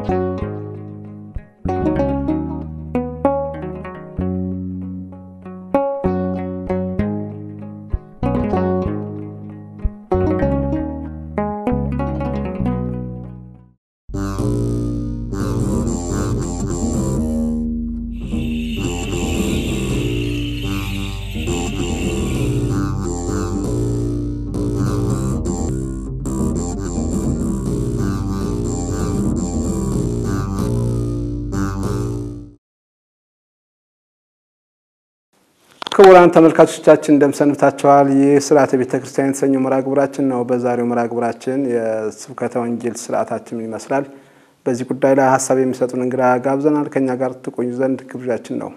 ክቡራን ተመልካቾቻችን እንደምሰንብታችኋል። ይህ ስርዓተ ቤተ ክርስቲያን የተሰኘው መርሃ ግብራችን ነው። በዛሬው መርሃ ግብራችን የስብከተ ወንጌል ስርዓታችን ምን ይመስላል፣ በዚህ ጉዳይ ላይ ሀሳብ የሚሰጡን እንግዳ ጋብዘናል። ከኛ ጋር ትቆዩ ዘንድ ግብዣችን ነው።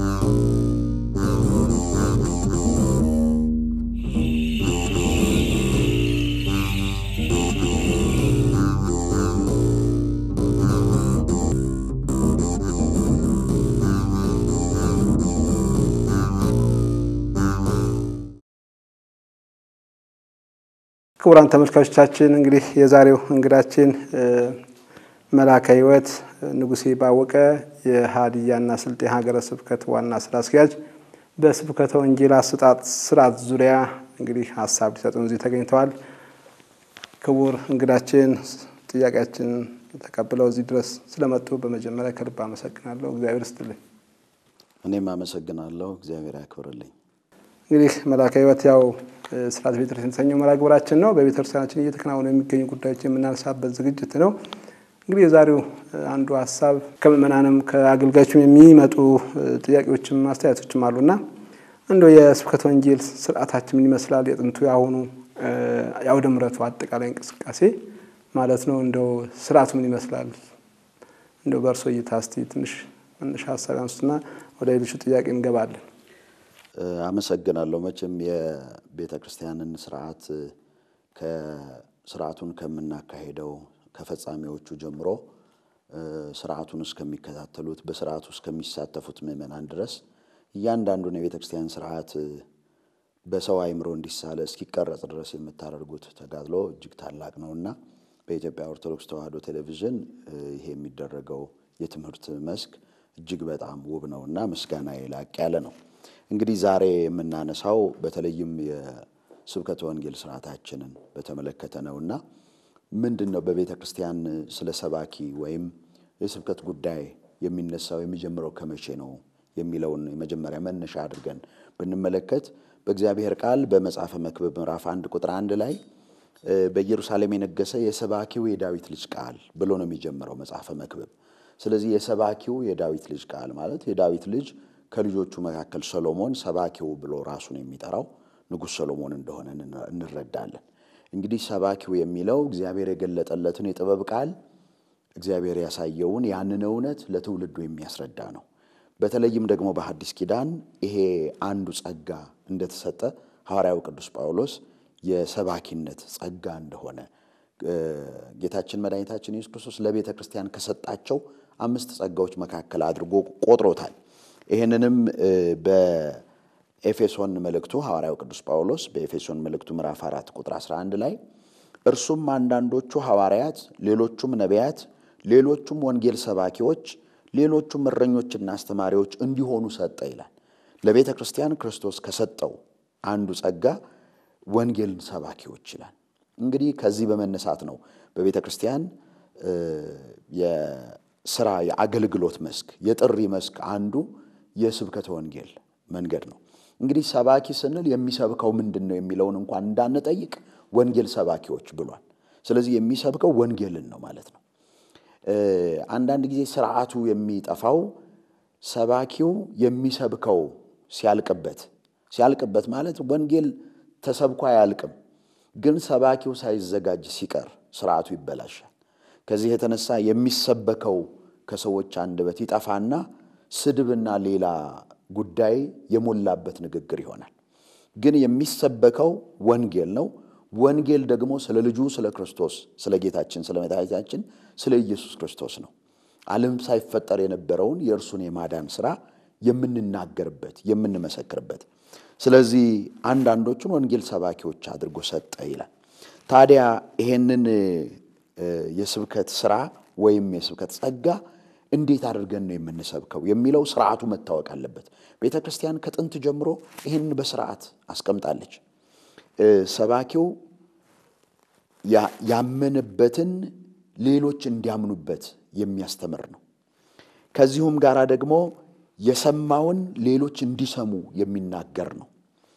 ክቡራን ተመልካቾቻችን እንግዲህ የዛሬው እንግዳችን መላከ ሕይወት ንጉሴ ባወቀ የሀዲያና ስልጤ ሀገረ ስብከት ዋና ስራ አስኪያጅ በስብከተ ወንጌል አሰጣጥ ስርዓት ዙሪያ እንግዲህ ሀሳብ ሊሰጡን እዚህ ተገኝተዋል። ክቡር እንግዳችን ጥያቄያችን ተቀብለው እዚህ ድረስ ስለመጡ በመጀመሪያ ከልብ አመሰግናለሁ። እግዚአብሔር ይስጥልኝ። እኔም አመሰግናለሁ። እግዚአብሔር ያክብርልኝ። እንግዲህ መላከ ሕይወት ያው ስርዓተ ቤተክርስቲያን የተሰኘው መርሃ ግብራችን ነው። በቤተክርስቲያናችን እየተከናወኑ የሚገኙ ጉዳዮች የምናነሳበት ዝግጅት ነው። እንግዲህ የዛሬው አንዱ ሀሳብ ከምዕመናንም ከአገልጋዮችም የሚመጡ ጥያቄዎችም አስተያየቶችም አሉና እንደው የስብከተ ወንጌል ስርዓታችን ምን ይመስላል? የጥንቱ የአሁኑ የአውደ ምሕረቱ አጠቃላይ እንቅስቃሴ ማለት ነው። እንደው ስርዓቱ ምን ይመስላል? እንደው በእርሶ እይታ እስቲ ትንሽ መነሻ ሀሳብ ያንሱና ወደ ሌሎቹ ጥያቄ እንገባለን። አመሰግናለሁ። መቼም የቤተ ክርስቲያንን ስርዓት ከስርዓቱን ከምናካሄደው ከፈጻሚዎቹ ጀምሮ ስርዓቱን እስከሚከታተሉት በስርዓቱ እስከሚሳተፉት ምዕመናን ድረስ እያንዳንዱን የቤተ ክርስቲያን ስርዓት በሰው አእምሮ እንዲሳለ እስኪቀረጽ ድረስ የምታደርጉት ተጋድሎ እጅግ ታላቅ ነውና በኢትዮጵያ ኦርቶዶክስ ተዋሕዶ ቴሌቪዥን ይሄ የሚደረገው የትምህርት መስክ እጅግ በጣም ውብ ነውና ምስጋና ላቅ ያለ ነው። እንግዲህ ዛሬ የምናነሳው በተለይም የስብከተ ወንጌል ስርዓታችንን በተመለከተ ነውና ምንድን ነው በቤተ ክርስቲያን ስለ ሰባኪ ወይም የስብከት ጉዳይ የሚነሳው የሚጀምረው ከመቼ ነው የሚለውን የመጀመሪያ መነሻ አድርገን ብንመለከት በእግዚአብሔር ቃል በመጽሐፈ መክብብ ምዕራፍ አንድ ቁጥር አንድ ላይ በኢየሩሳሌም የነገሰ የሰባኪው የዳዊት ልጅ ቃል ብሎ ነው የሚጀምረው መጽሐፈ መክብብ። ስለዚህ የሰባኪው የዳዊት ልጅ ቃል ማለት የዳዊት ልጅ ከልጆቹ መካከል ሰሎሞን ሰባኪው ብሎ ራሱን የሚጠራው ንጉሥ ሰሎሞን እንደሆነ እንረዳለን። እንግዲህ ሰባኪው የሚለው እግዚአብሔር የገለጠለትን የጥበብ ቃል እግዚአብሔር ያሳየውን ያንን እውነት ለትውልዱ የሚያስረዳ ነው። በተለይም ደግሞ በሐዲስ ኪዳን ይሄ አንዱ ጸጋ እንደተሰጠ ሐዋርያው ቅዱስ ጳውሎስ የሰባኪነት ጸጋ እንደሆነ ጌታችን መድኃኒታችን ኢየሱስ ክርስቶስ ለቤተ ክርስቲያን ከሰጣቸው አምስት ጸጋዎች መካከል አድርጎ ቆጥሮታል። ይህንንም በኤፌሶን መልእክቱ ሐዋርያው ቅዱስ ጳውሎስ በኤፌሶን መልእክቱ ምዕራፍ 4 ቁጥር 11 ላይ እርሱም አንዳንዶቹ ሐዋርያት፣ ሌሎቹም ነቢያት፣ ሌሎቹም ወንጌል ሰባኪዎች፣ ሌሎቹም እረኞችና አስተማሪዎች እንዲሆኑ ሰጠ ይላል። ለቤተ ክርስቲያን ክርስቶስ ከሰጠው አንዱ ጸጋ ወንጌልን ሰባኪዎች ይላል። እንግዲህ ከዚህ በመነሳት ነው በቤተ ክርስቲያን የስራ የአገልግሎት መስክ የጥሪ መስክ አንዱ የስብከተ ወንጌል መንገድ ነው። እንግዲህ ሰባኪ ስንል የሚሰብከው ምንድን ነው የሚለውን እንኳን እንዳንጠይቅ ወንጌል ሰባኪዎች ብሏል። ስለዚህ የሚሰብከው ወንጌልን ነው ማለት ነው። አንዳንድ ጊዜ ስርዓቱ የሚጠፋው ሰባኪው የሚሰብከው ሲያልቅበት ሲያልቅበት ማለት ወንጌል ተሰብኮ አያልቅም፣ ግን ሰባኪው ሳይዘጋጅ ሲቀር ስርዓቱ ይበላሻል። ከዚህ የተነሳ የሚሰበከው ከሰዎች አንደበት ይጠፋና ስድብና ሌላ ጉዳይ የሞላበት ንግግር ይሆናል። ግን የሚሰበከው ወንጌል ነው። ወንጌል ደግሞ ስለ ልጁ ስለ ክርስቶስ ስለ ጌታችን ስለ መድኃኒታችን ስለ ኢየሱስ ክርስቶስ ነው። ዓለም ሳይፈጠር የነበረውን የእርሱን የማዳን ሥራ የምንናገርበት የምንመሰክርበት። ስለዚህ አንዳንዶቹን ወንጌል ሰባኪዎች አድርጎ ሰጠ ይላል። ታዲያ ይሄንን የስብከት ሥራ ወይም የስብከት ጸጋ እንዴት አድርገን ነው የምንሰብከው የሚለው ስርዓቱ መታወቅ አለበት። ቤተ ክርስቲያን ከጥንት ጀምሮ ይህንን በስርዓት አስቀምጣለች። ሰባኪው ያመነበትን ሌሎች እንዲያምኑበት የሚያስተምር ነው። ከዚሁም ጋር ደግሞ የሰማውን ሌሎች እንዲሰሙ የሚናገር ነው።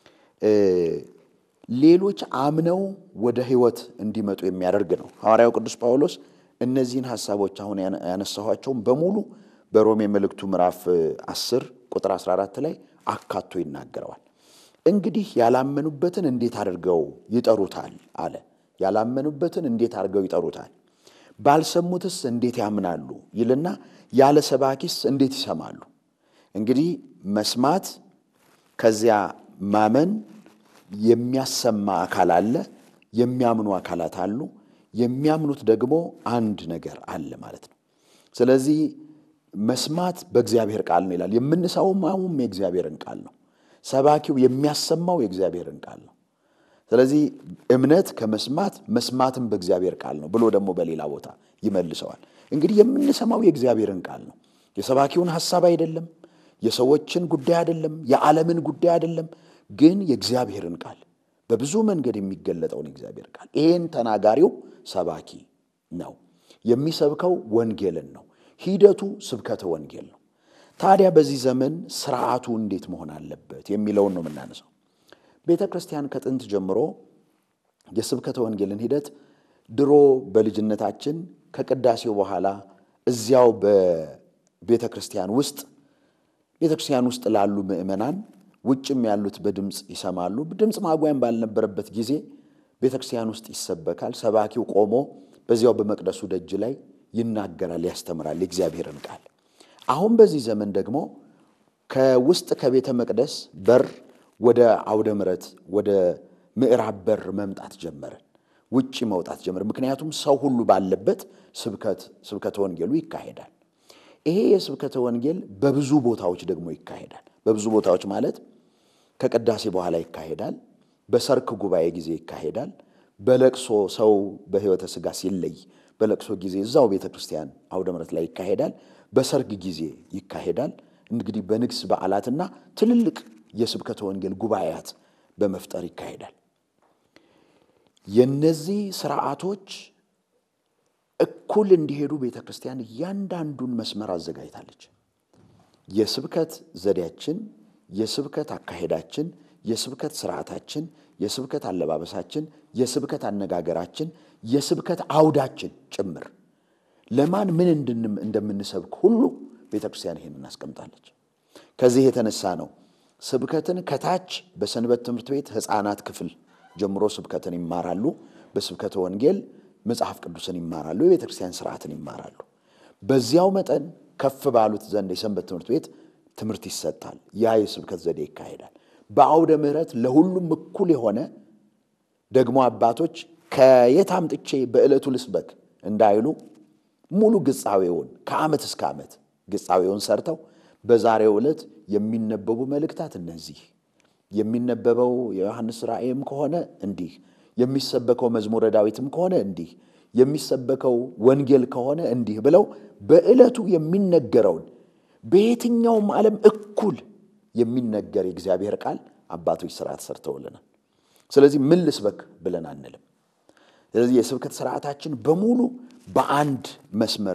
ሌሎች አምነው ወደ ሕይወት እንዲመጡ የሚያደርግ ነው። ሐዋርያው ቅዱስ ጳውሎስ እነዚህን ሐሳቦች አሁን ያነሳኋቸውን በሙሉ በሮሜ መልእክቱ ምዕራፍ 10 ቁጥር 14 ላይ አካቶ ይናገረዋል። እንግዲህ ያላመኑበትን እንዴት አድርገው ይጠሩታል አለ። ያላመኑበትን እንዴት አድርገው ይጠሩታል? ባልሰሙትስ እንዴት ያምናሉ ይልና ያለ ሰባኪስ እንዴት ይሰማሉ? እንግዲህ መስማት ከዚያ ማመን የሚያሰማ አካል አለ፣ የሚያምኑ አካላት አሉ። የሚያምኑት ደግሞ አንድ ነገር አለ ማለት ነው። ስለዚህ መስማት በእግዚአብሔር ቃል ነው ይላል። የምንሰማውም የእግዚአብሔርን ቃል ነው። ሰባኪው የሚያሰማው የእግዚአብሔርን ቃል ነው። ስለዚህ እምነት ከመስማት መስማትም በእግዚአብሔር ቃል ነው ብሎ ደግሞ በሌላ ቦታ ይመልሰዋል። እንግዲህ የምንሰማው የእግዚአብሔርን ቃል ነው። የሰባኪውን ሐሳብ አይደለም፣ የሰዎችን ጉዳይ አይደለም፣ የዓለምን ጉዳይ አይደለም፣ ግን የእግዚአብሔርን ቃል በብዙ መንገድ የሚገለጠውን የእግዚአብሔር ቃል ይሄን ተናጋሪው ሰባኪ ነው። የሚሰብከው ወንጌልን ነው። ሂደቱ ስብከተ ወንጌል ነው። ታዲያ በዚህ ዘመን ስርዓቱ እንዴት መሆን አለበት የሚለውን ነው የምናነሳው። ቤተ ክርስቲያን ከጥንት ጀምሮ የስብከተ ወንጌልን ሂደት ድሮ በልጅነታችን ከቅዳሴው በኋላ እዚያው በቤተ ክርስቲያን ውስጥ ቤተ ክርስቲያን ውስጥ ላሉ ምዕመናን ውጭም ያሉት በድምፅ ይሰማሉ። ድምፅ ማጉያም ባልነበረበት ጊዜ ቤተ ክርስቲያን ውስጥ ይሰበካል። ሰባኪው ቆሞ በዚያው በመቅደሱ ደጅ ላይ ይናገራል፣ ያስተምራል የእግዚአብሔርን ቃል። አሁን በዚህ ዘመን ደግሞ ከውስጥ ከቤተ መቅደስ በር ወደ አውደ ምሕረት ወደ ምዕራብ በር መምጣት ጀመርን፣ ውጭ መውጣት ጀመርን። ምክንያቱም ሰው ሁሉ ባለበት ስብከት ስብከተ ወንጌሉ ይካሄዳል። ይሄ የስብከተ ወንጌል በብዙ ቦታዎች ደግሞ ይካሄዳል። በብዙ ቦታዎች ማለት ከቅዳሴ በኋላ ይካሄዳል። በሰርክ ጉባኤ ጊዜ ይካሄዳል። በለቅሶ ሰው በሕይወተ ሥጋ ሲለይ በለቅሶ ጊዜ እዛው ቤተ ክርስቲያን አውደ ምሕረት ላይ ይካሄዳል። በሰርግ ጊዜ ይካሄዳል። እንግዲህ በንግስ በዓላትና ትልልቅ የስብከተ ወንጌል ጉባኤያት በመፍጠር ይካሄዳል። የነዚህ ስርዓቶች እኩል እንዲሄዱ ቤተ ክርስቲያን እያንዳንዱን መስመር አዘጋጅታለች። የስብከት ዘዴያችን፣ የስብከት አካሄዳችን፣ የስብከት ስርዓታችን፣ የስብከት አለባበሳችን፣ የስብከት አነጋገራችን፣ የስብከት አውዳችን ጭምር ለማን ምን እንደምንሰብክ ሁሉ ቤተ ክርስቲያን ይሄን እናስቀምጣለች። ከዚህ የተነሳ ነው ስብከትን ከታች በሰንበት ትምህርት ቤት ሕፃናት ክፍል ጀምሮ ስብከትን ይማራሉ። በስብከተ ወንጌል መጽሐፍ ቅዱስን ይማራሉ። የቤተ ክርስቲያን ስርዓትን ይማራሉ። በዚያው መጠን ከፍ ባሉት ዘንድ የሰንበት ትምህርት ቤት ትምህርት ይሰጣል። ያ የስብከት ዘዴ ይካሄዳል። በአውደ ምሕረት ለሁሉም እኩል የሆነ ደግሞ አባቶች ከየት አምጥቼ በዕለቱ ልስበክ እንዳይሉ ሙሉ ግጻዌውን ከዓመት እስከ ዓመት ግጻዌውን ሰርተው በዛሬው ዕለት የሚነበቡ መልእክታት እነዚህ፣ የሚነበበው የዮሐንስ ራእይም ከሆነ እንዲህ፣ የሚሰበከው መዝሙረ ዳዊትም ከሆነ እንዲህ፣ የሚሰበከው ወንጌል ከሆነ እንዲህ ብለው በዕለቱ የሚነገረውን በየትኛውም ዓለም እኩል የሚነገር የእግዚአብሔር ቃል አባቶች ስርዓት ሰርተውልናል። ስለዚህ ምን ልስበክ ብለን አንልም። ስለዚህ የስብከት ስርዓታችን በሙሉ በአንድ መስመር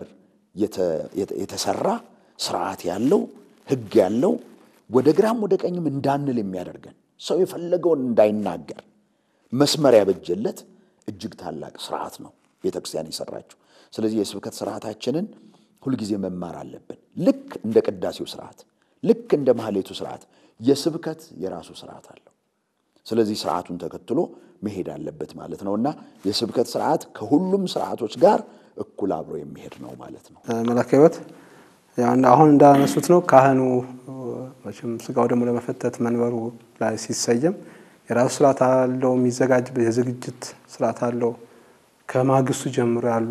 የተሰራ ስርዓት ያለው ሕግ ያለው ወደ ግራም ወደ ቀኝም እንዳንል የሚያደርገን ሰው የፈለገውን እንዳይናገር መስመር ያበጀለት እጅግ ታላቅ ስርዓት ነው ቤተ ክርስቲያን የሰራችው። ስለዚህ የስብከት ስርዓታችንን ሁልጊዜ መማር አለብን። ልክ እንደ ቅዳሴው ስርዓት፣ ልክ እንደ ማህሌቱ ስርዓት የስብከት የራሱ ስርዓት አለው። ስለዚህ ስርዓቱን ተከትሎ መሄድ አለበት ማለት ነው እና የስብከት ስርዓት ከሁሉም ስርዓቶች ጋር እኩል አብሮ የሚሄድ ነው ማለት ነው። መላከ ሕይወት አሁን እንዳነሱት ነው። ካህኑ መቼም ስጋው ደግሞ ለመፈተት መንበሩ ላይ ሲሰየም የራሱ ስርዓት አለው። የሚዘጋጅበት የዝግጅት ስርዓት አለው። ከማግስቱ ጀምሮ ያሉ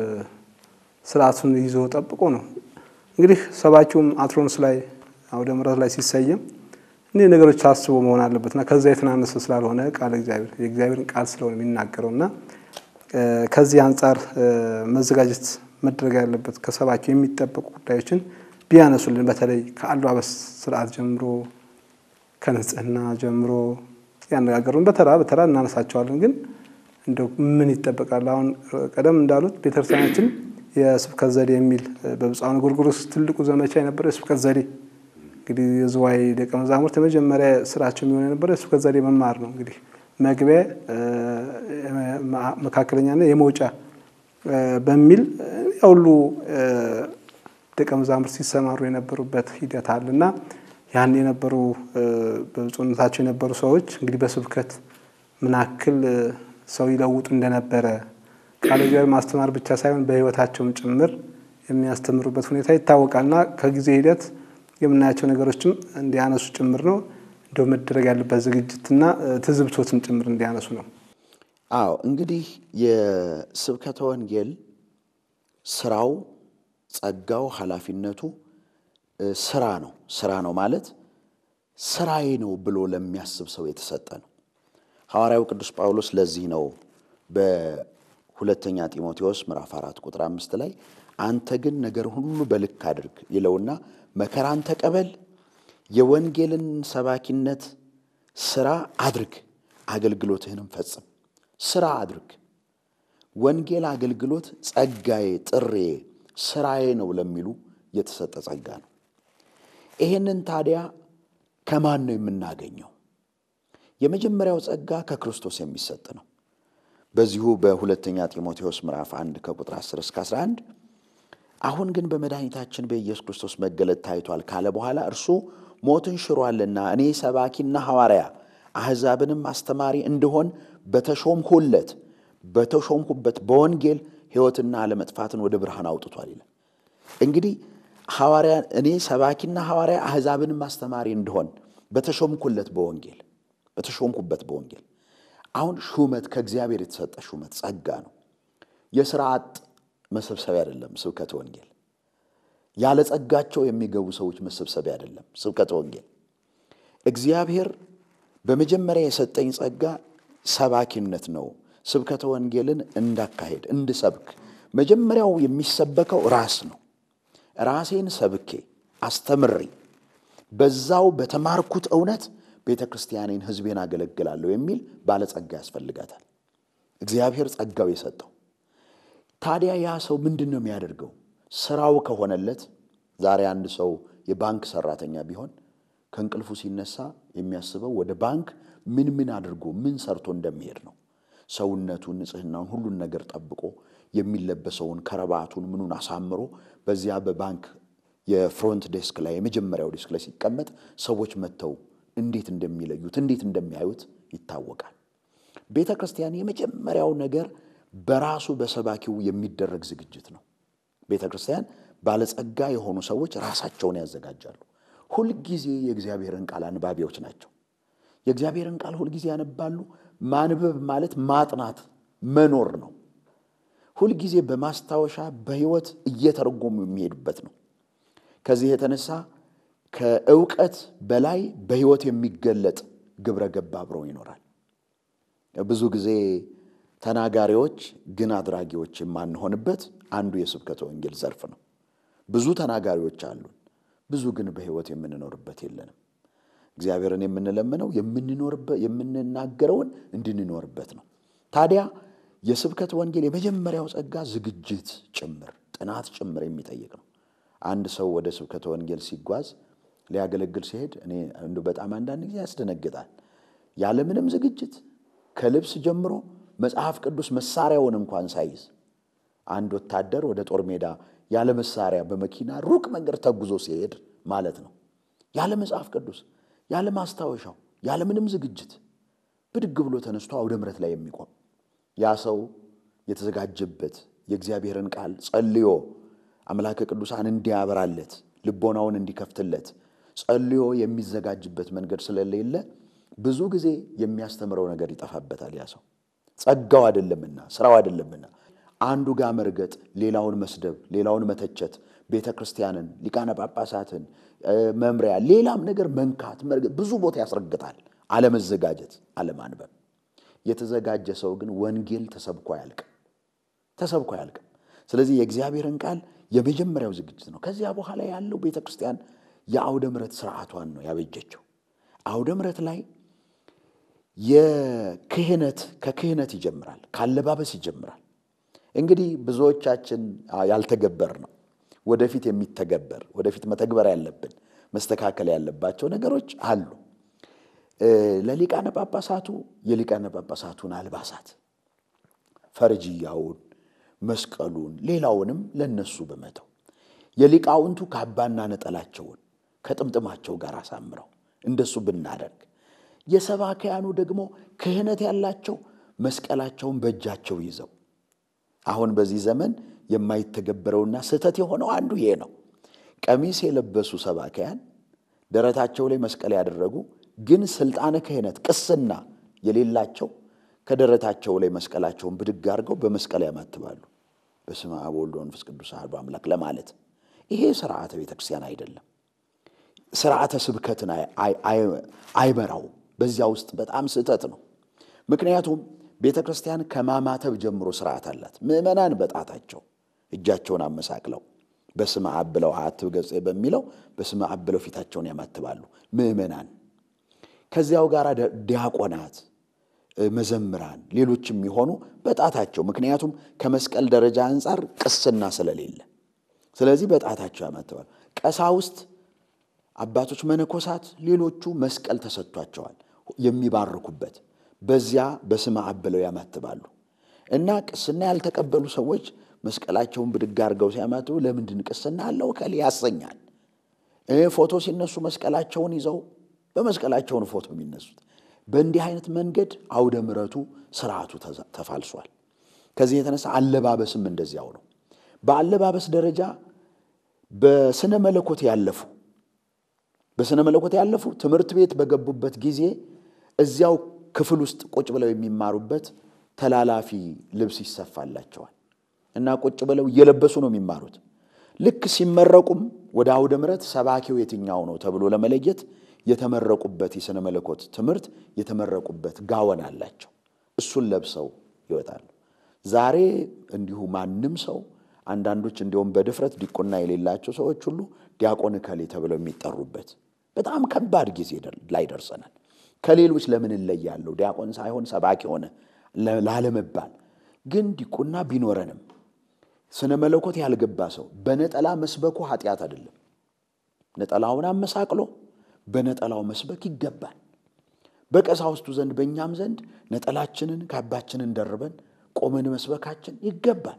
ስርዓቱን ይዞ ጠብቆ ነው እንግዲህ ሰባኪውም አትሮንስ ላይ አውደ ምሕረት ላይ ሲሰየም እኒህ ነገሮች አስቦ መሆን አለበትና ከዛ የተናነሰ ስላልሆነ ቃል እግዚአብሔር የእግዚአብሔርን ቃል ስለሆነ የሚናገረው እና ከዚህ አንጻር መዘጋጀት መደረግ ያለበት ከሰባኪው የሚጠበቁ ጉዳዮችን ቢያነሱልን በተለይ ከአለባበስ ስርዓት ጀምሮ ከንጽህና ጀምሮ ያነጋገሩን በተራ በተራ እናነሳቸዋለን። ግን እንደው ምን ይጠበቃል? አሁን ቀደም እንዳሉት ቤተክርስቲያናችን የስብከት ዘዴ የሚል በብፁዓን ጎርጎርዮስ ትልቁ ዘመቻ የነበረው የስብከት ዘዴ እንግዲህ የዝዋይ ደቀ መዛሙርት የመጀመሪያ ስራቸው የሚሆን የነበረው የስብከት ዘዴ መማር ነው። እንግዲህ መግቢያ፣ መካከለኛና የመውጫ በሚል ሁሉ ደቀ መዛሙርት ሲሰማሩ የነበሩበት ሂደት አለ እና ያን የነበሩ በብፁዕነታቸው የነበሩ ሰዎች እንግዲህ በስብከት ምን ያክል ሰው ይለውጡ እንደነበረ ቃለ እግዚአብሔር ማስተማር ብቻ ሳይሆን በሕይወታቸውም ጭምር የሚያስተምሩበት ሁኔታ ይታወቃል እና ከጊዜ ሂደት የምናያቸው ነገሮችም እንዲያነሱ ጭምር ነው። እንደው መደረግ ያለበት ዝግጅትና ትዝብቶትም ጭምር እንዲያነሱ ነው። አዎ እንግዲህ የስብከተ ወንጌል ስራው፣ ጸጋው፣ ኃላፊነቱ ስራ ነው። ስራ ነው ማለት ስራዬ ነው ብሎ ለሚያስብ ሰው የተሰጠ ነው። ሐዋርያው ቅዱስ ጳውሎስ ለዚህ ነው በሁለተኛ ጢሞቴዎስ ምዕራፍ አራት ቁጥር አምስት ላይ አንተ ግን ነገር ሁሉ በልክ አድርግ ይለውና መከራን ተቀበል፣ የወንጌልን ሰባኪነት ስራ አድርግ፣ አገልግሎትህንም ፈጽም። ስራ አድርግ። ወንጌል አገልግሎት ጸጋዬ፣ ጥሬ፣ ስራዬ ነው ለሚሉ የተሰጠ ጸጋ ነው። ይሄንን ታዲያ ከማን ነው የምናገኘው? የመጀመሪያው ጸጋ ከክርስቶስ የሚሰጥ ነው። በዚሁ በሁለተኛ ጢሞቴዎስ ምዕራፍ 1 ከቁጥር 10 እስከ 11 አሁን ግን በመድኃኒታችን በኢየሱስ ክርስቶስ መገለጥ ታይቷል ካለ በኋላ እርሱ ሞትን ሽሯልና እኔ ሰባኪና ሐዋርያ አሕዛብንም አስተማሪ እንድሆን በተሾምሁለት በተሾምሁበት በወንጌል ሕይወትና አለመጥፋትን ወደ ብርሃን አውጥቷል ይላል። እንግዲህ ሐዋርያ እኔ ሰባኪና ሐዋርያ አሕዛብንም አስተማሪ እንድሆን በተሾምኩለት በወንጌል በተሾምኩበት በወንጌል አሁን ሹመት ከእግዚአብሔር የተሰጠ ሹመት ጸጋ ነው። የሥራ አጥ መሰብሰቢያ አይደለም። ስብከተ ወንጌል ያለ ጸጋቸው የሚገቡ ሰዎች መሰብሰቢያ አይደለም። ስብከተ ወንጌል እግዚአብሔር በመጀመሪያ የሰጠኝ ጸጋ ሰባኪነት ነው። ስብከተ ወንጌልን እንዳካሄድ እንድሰብክ መጀመሪያው የሚሰበከው ራስ ነው። ራሴን ሰብኬ አስተምሬ በዛው በተማርኩት እውነት ቤተ ክርስቲያኔን ሕዝቤን አገለግላለሁ የሚል ባለጸጋ ያስፈልጋታል። እግዚአብሔር ጸጋው የሰጠው ታዲያ ያ ሰው ምንድን ነው የሚያደርገው? ስራው ከሆነለት ዛሬ አንድ ሰው የባንክ ሰራተኛ ቢሆን ከእንቅልፉ ሲነሳ የሚያስበው ወደ ባንክ ምን ምን አድርጎ ምን ሰርቶ እንደሚሄድ ነው። ሰውነቱን፣ ንጽህናውን፣ ሁሉን ነገር ጠብቆ የሚለበሰውን ከረባቱን ምኑን አሳምሮ በዚያ በባንክ የፍሮንት ዴስክ ላይ የመጀመሪያው ዴስክ ላይ ሲቀመጥ ሰዎች መጥተው እንዴት እንደሚለዩት እንዴት እንደሚያዩት ይታወቃል። ቤተ ክርስቲያን የመጀመሪያው ነገር በራሱ በሰባኪው የሚደረግ ዝግጅት ነው። ቤተ ክርስቲያን ባለጸጋ የሆኑ ሰዎች ራሳቸውን ያዘጋጃሉ። ሁልጊዜ የእግዚአብሔርን ቃል አንባቢዎች ናቸው። የእግዚአብሔርን ቃል ሁልጊዜ ያነባሉ። ማንበብ ማለት ማጥናት መኖር ነው። ሁልጊዜ በማስታወሻ በሕይወት እየተረጎሙ የሚሄዱበት ነው። ከዚህ የተነሳ ከእውቀት በላይ በሕይወት የሚገለጥ ግብረ ገብ አብረው ይኖራል። ብዙ ጊዜ ተናጋሪዎች ግን አድራጊዎች የማንሆንበት አንዱ የስብከተ ወንጌል ዘርፍ ነው። ብዙ ተናጋሪዎች አሉን፣ ብዙ ግን በሕይወት የምንኖርበት የለንም። እግዚአብሔርን የምንለምነው የምንናገረውን እንድንኖርበት ነው። ታዲያ የስብከት ወንጌል የመጀመሪያው ጸጋ ዝግጅት ጭምር ጥናት ጭምር የሚጠይቅ ነው። አንድ ሰው ወደ ስብከተ ወንጌል ሲጓዝ ሊያገለግል ሲሄድ እኔ እንደው በጣም አንዳንድ ጊዜ ያስደነግጣል። ያለምንም ዝግጅት ከልብስ ጀምሮ መጽሐፍ ቅዱስ መሳሪያውን እንኳን ሳይዝ አንድ ወታደር ወደ ጦር ሜዳ ያለ መሳሪያ በመኪና ሩቅ መንገድ ተጉዞ ሲሄድ ማለት ነው። ያለ መጽሐፍ ቅዱስ፣ ያለ ማስታወሻው፣ ያለ ምንም ዝግጅት ብድግ ብሎ ተነስቶ አውደ ምሕረት ላይ የሚቆም ያ ሰው የተዘጋጀበት የእግዚአብሔርን ቃል ጸልዮ አምላከ ቅዱሳን እንዲያበራለት ልቦናውን እንዲከፍትለት ጸልዮ የሚዘጋጅበት መንገድ ስለሌለ ብዙ ጊዜ የሚያስተምረው ነገር ይጠፋበታል። ያ ሰው ጸጋው አይደለምና ስራው አይደለምና አንዱ ጋር መርገጥ፣ ሌላውን መስደብ፣ ሌላውን መተቸት፣ ቤተ ክርስቲያንን፣ ሊቃነ ጳጳሳትን፣ መምሪያ፣ ሌላም ነገር መንካት፣ መርገጥ ብዙ ቦታ ያስረግጣል። አለመዘጋጀት፣ አለማንበብ። የተዘጋጀ ሰው ግን ወንጌል ተሰብኮ አያልቅም፣ ተሰብኮ አያልቅም። ስለዚህ የእግዚአብሔርን ቃል የመጀመሪያው ዝግጅት ነው። ከዚያ በኋላ ያለው ቤተ ክርስቲያን የአውደ ምሕረት ስርዓቷን ነው ያበጀችው። አውደ ምሕረት ላይ የክህነት ከክህነት ይጀምራል፣ ካለባበስ ይጀምራል። እንግዲህ ብዙዎቻችን ያልተገበር ነው ወደፊት የሚተገበር ወደፊት መተግበር ያለብን መስተካከል ያለባቸው ነገሮች አሉ። ለሊቃነ ጳጳሳቱ የሊቃነ ጳጳሳቱን አልባሳት ፈርጅያውን፣ መስቀሉን፣ ሌላውንም ለነሱ በመተው የሊቃውንቱ ካባና ነጠላቸውን ከጥምጥማቸው ጋር አሳምረው እንደሱ ብናደርግ የሰባክያኑ ደግሞ ክህነት ያላቸው መስቀላቸውን በእጃቸው ይዘው አሁን በዚህ ዘመን የማይተገበረውና ስህተት የሆነው አንዱ ይሄ ነው። ቀሚስ የለበሱ ሰባክያን ደረታቸው ላይ መስቀል ያደረጉ ግን ስልጣነ ክህነት ቅስና የሌላቸው ከደረታቸው ላይ መስቀላቸውን ብድግ አድርገው በመስቀል ያማትባሉ። በስመ አብ ወወልድ ወመንፈስ ቅዱስ አሐዱ አምላክ ለማለት ይሄ ስርዓተ ቤተ ክርስቲያን አይደለም። ስርዓተ ስብከትን አይመራው። በዚያ ውስጥ በጣም ስህተት ነው። ምክንያቱም ቤተ ክርስቲያን ከማማተብ ጀምሮ ስርዓት አላት። ምዕመናን በጣታቸው እጃቸውን አመሳቅለው በስመ አብ ብለው አሐትብ ገጼ በሚለው በስመ አብ ብለው ፊታቸውን ያማትባሉ ምዕመናን። ከዚያው ጋር ዲያቆናት፣ መዘምራን፣ ሌሎችም የሚሆኑ በጣታቸው ምክንያቱም ከመስቀል ደረጃ አንጻር ቅስና ስለሌለ፣ ስለዚህ በጣታቸው ያማትባሉ። ቀሳውስት፣ አባቶች፣ መነኮሳት፣ ሌሎቹ መስቀል ተሰጥቷቸዋል የሚባርኩበት በዚያ በስመ አብ ብለው ያማትባሉ እና ቅስና ያልተቀበሉ ሰዎች መስቀላቸውን ብድግ አድርገው ሲያማትቡ ለምንድን ቅስና አለው ከል ያሰኛል። ፎቶ ሲነሱ መስቀላቸውን ይዘው በመስቀላቸውን ፎቶ የሚነሱት በእንዲህ አይነት መንገድ አውደ ምሕረቱ ስርዓቱ ተፋልሷል። ከዚህ የተነሳ አለባበስም እንደዚያው ነው። በአለባበስ ደረጃ በስነ መለኮት ያለፉ በስነ መለኮት ያለፉ ትምህርት ቤት በገቡበት ጊዜ እዚያው ክፍል ውስጥ ቁጭ ብለው የሚማሩበት ተላላፊ ልብስ ይሰፋላቸዋል እና ቁጭ ብለው እየለበሱ ነው የሚማሩት። ልክ ሲመረቁም ወደ አውደ ምሕረት ሰባኪው የትኛው ነው ተብሎ ለመለየት የተመረቁበት የሥነ መለኮት ትምህርት የተመረቁበት ጋወን አላቸው። እሱን ለብሰው ይወጣሉ። ዛሬ እንዲሁ ማንም ሰው አንዳንዶች እንዲሁም በድፍረት ዲቁና የሌላቸው ሰዎች ሁሉ ዲያቆን እከሌ ተብለው የሚጠሩበት በጣም ከባድ ጊዜ ላይ ደርሰናል። ከሌሎች ለምን እለያለሁ? ዲያቆን ሳይሆን ሰባኪ ሆነ ላለመባል ግን ዲቁና ቢኖረንም ስነ መለኮት ያልገባ ሰው በነጠላ መስበኩ ኃጢአት አይደለም። ነጠላውን አመሳቅሎ በነጠላው መስበክ ይገባል። በቀሳውስቱ ዘንድ በእኛም ዘንድ ነጠላችንን ካባችንን ደርበን ቆመን መስበካችን ይገባል።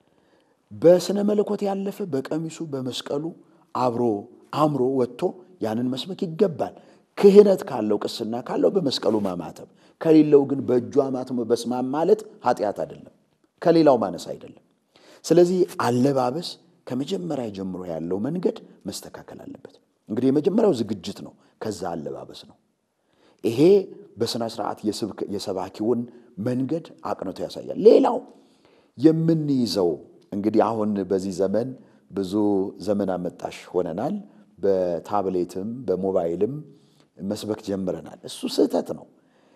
በስነ መለኮት ያለፈ በቀሚሱ በመስቀሉ አብሮ አምሮ ወጥቶ ያንን መስበክ ይገባል። ክህነት ካለው ቅስና ካለው በመስቀሉ ማማተብ ከሌለው ግን በእጁ አማትሞ በስማም ማለት ኃጢአት አይደለም፣ ከሌላው ማነስ አይደለም። ስለዚህ አለባበስ ከመጀመሪያ ጀምሮ ያለው መንገድ መስተካከል አለበት። እንግዲህ የመጀመሪያው ዝግጅት ነው፣ ከዛ አለባበስ ነው። ይሄ በሥነ ሥርዓት የሰባኪውን መንገድ አቅንቶ ያሳያል። ሌላው የምንይዘው እንግዲህ አሁን በዚህ ዘመን ብዙ ዘመን አመጣሽ ሆነናል። በታብሌትም በሞባይልም መስበክ ጀምረናል። እሱ ስህተት ነው።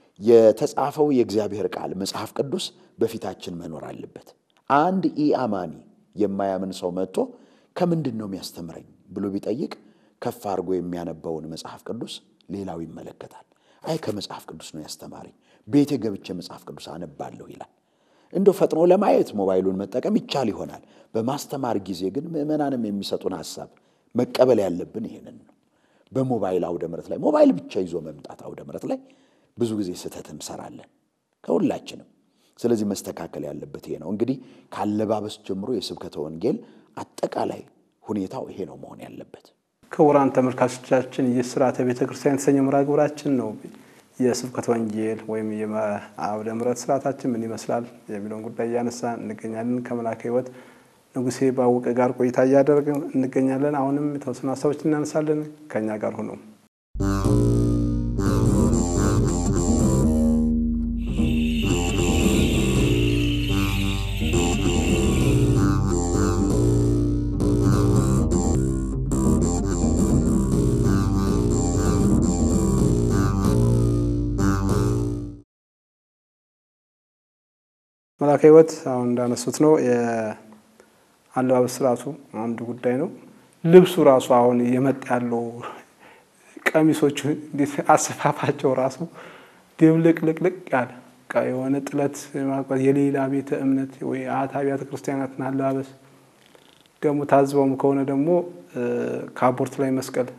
የተጻፈው የእግዚአብሔር ቃል መጽሐፍ ቅዱስ በፊታችን መኖር አለበት። አንድ ኢአማኒ የማያምን ሰው መጥቶ ከምንድን ነው የሚያስተምረኝ ብሎ ቢጠይቅ ከፍ አድርጎ የሚያነበውን መጽሐፍ ቅዱስ ሌላው ይመለከታል። አይ ከመጽሐፍ ቅዱስ ነው ያስተማረኝ፣ ቤቴ ገብቼ መጽሐፍ ቅዱስ አነባለሁ ይላል። እንደው ፈጥኖ ለማየት ሞባይሉን መጠቀም ይቻል ይሆናል። በማስተማር ጊዜ ግን ምዕመናንም የሚሰጡን ሀሳብ መቀበል ያለብን ይህንን ነው። በሞባይል አውደ ምሕረት ላይ ሞባይል ብቻ ይዞ መምጣት አውደ ምሕረት ላይ ብዙ ጊዜ ስህተት እንሰራለን ከሁላችንም። ስለዚህ መስተካከል ያለበት ይሄ ነው። እንግዲህ ከአለባበስ ጀምሮ የስብከተ ወንጌል አጠቃላይ ሁኔታው ይሄ ነው መሆን ያለበት። ክቡራን ተመልካቾቻችን ይህ ስርዓተ ቤተ ክርስቲያን የተሰኘ መርሃ ግብራችን ነው። የስብከተ ወንጌል ወይም የአውደ ምሕረት ስርዓታችን ምን ይመስላል የሚለውን ጉዳይ እያነሳ እንገኛለን። ከመልአከ ሕይወት ንጉሴ ባወቀ ጋር ቆይታ እያደረግን እንገኛለን። አሁንም የተወሰኑ ሀሳቦች እናነሳለን። ከእኛ ጋር ሁኑ። መልአከ ሕይወት አሁን እንዳነሱት ነው አለባበስ ስርዓቱ አንዱ ጉዳይ ነው። ልብሱ ራሱ አሁን እየመጣ ያለው ቀሚሶቹ እንዴት አሰፋፋቸው ራሱ ድብልቅልቅልቅ ያለ በቃ የሆነ ጥለት ማልኳት የሌላ ቤተ እምነት ወይ አት አብያተ ክርስቲያናትን አለባበስ ደግሞ ታዝበውም ከሆነ ደግሞ ካፖርት ላይ መስቀል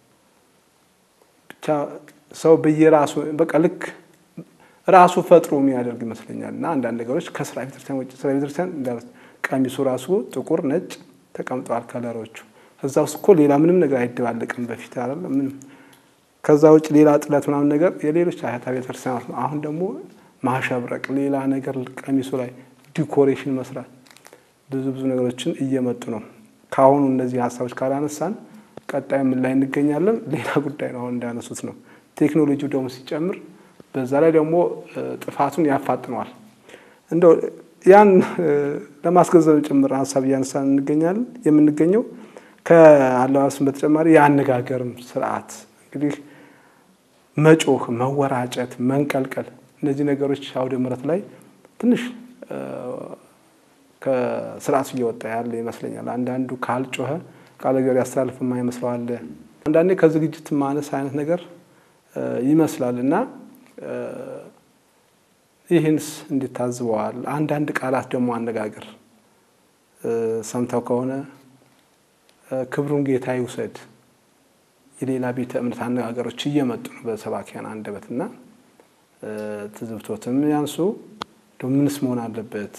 ብቻ ሰው በየራሱ በቃ ልክ ራሱ ፈጥሮ የሚያደርግ ይመስለኛል። እና አንዳንድ ነገሮች ከስራ ቤተክርስቲያን ውጭ ስራ ቤተክርስቲያን እንዳሉት ቀሚሱ ራሱ ጥቁር፣ ነጭ ተቀምጠዋል ከለሮቹ። እዛ ውስጥ እኮ ሌላ ምንም ነገር አይደባለቅም በፊት አይደለም ምንም። ከዛ ውጭ ሌላ ጥለት ምናምን ነገር የሌሎች አያታ ቤተክርስቲያናት ነው። አሁን ደግሞ ማሸብረቅ፣ ሌላ ነገር ቀሚሱ ላይ ዲኮሬሽን መስራት፣ ብዙ ብዙ ነገሮችን እየመጡ ነው። ከአሁኑ እነዚህ ሀሳቦች ካላነሳን ቀጣይ ምን ላይ እንገኛለን? ሌላ ጉዳይ ነው። አሁን እንዳነሱት ነው። ቴክኖሎጂው ደግሞ ሲጨምር በዛ ላይ ደግሞ ጥፋቱን ያፋጥነዋል። እንደው ያን ለማስገንዘብ ጭምር ሀሳብ እያነሳን እንገኛለን የምንገኘው ከአለባበስም በተጨማሪ የአነጋገርም ስርዓት እንግዲህ መጮህ፣ መወራጨት፣ መንቀልቀል እነዚህ ነገሮች አውደ ምሕረት ላይ ትንሽ ከስርዓቱ እየወጣ ያለ ይመስለኛል። አንዳንዱ ካልጮኸ ቃለ እግዚአብሔር ያስተላልፍ የማይመስለው አለ። አንዳንዴ ከዝግጅት ማነስ አይነት ነገር ይመስላል እና ይህንስ እንዴት ታዝበዋል? አንዳንድ ቃላት ደግሞ አነጋገር ሰምተው ከሆነ ክብሩን ጌታ ይውሰድ የሌላ ቤተ እምነት አነጋገሮች እየመጡ ነው በሰባኪያን አንደበት እና ትዝብቶትም ያንሱ ምንስ መሆን አለበት?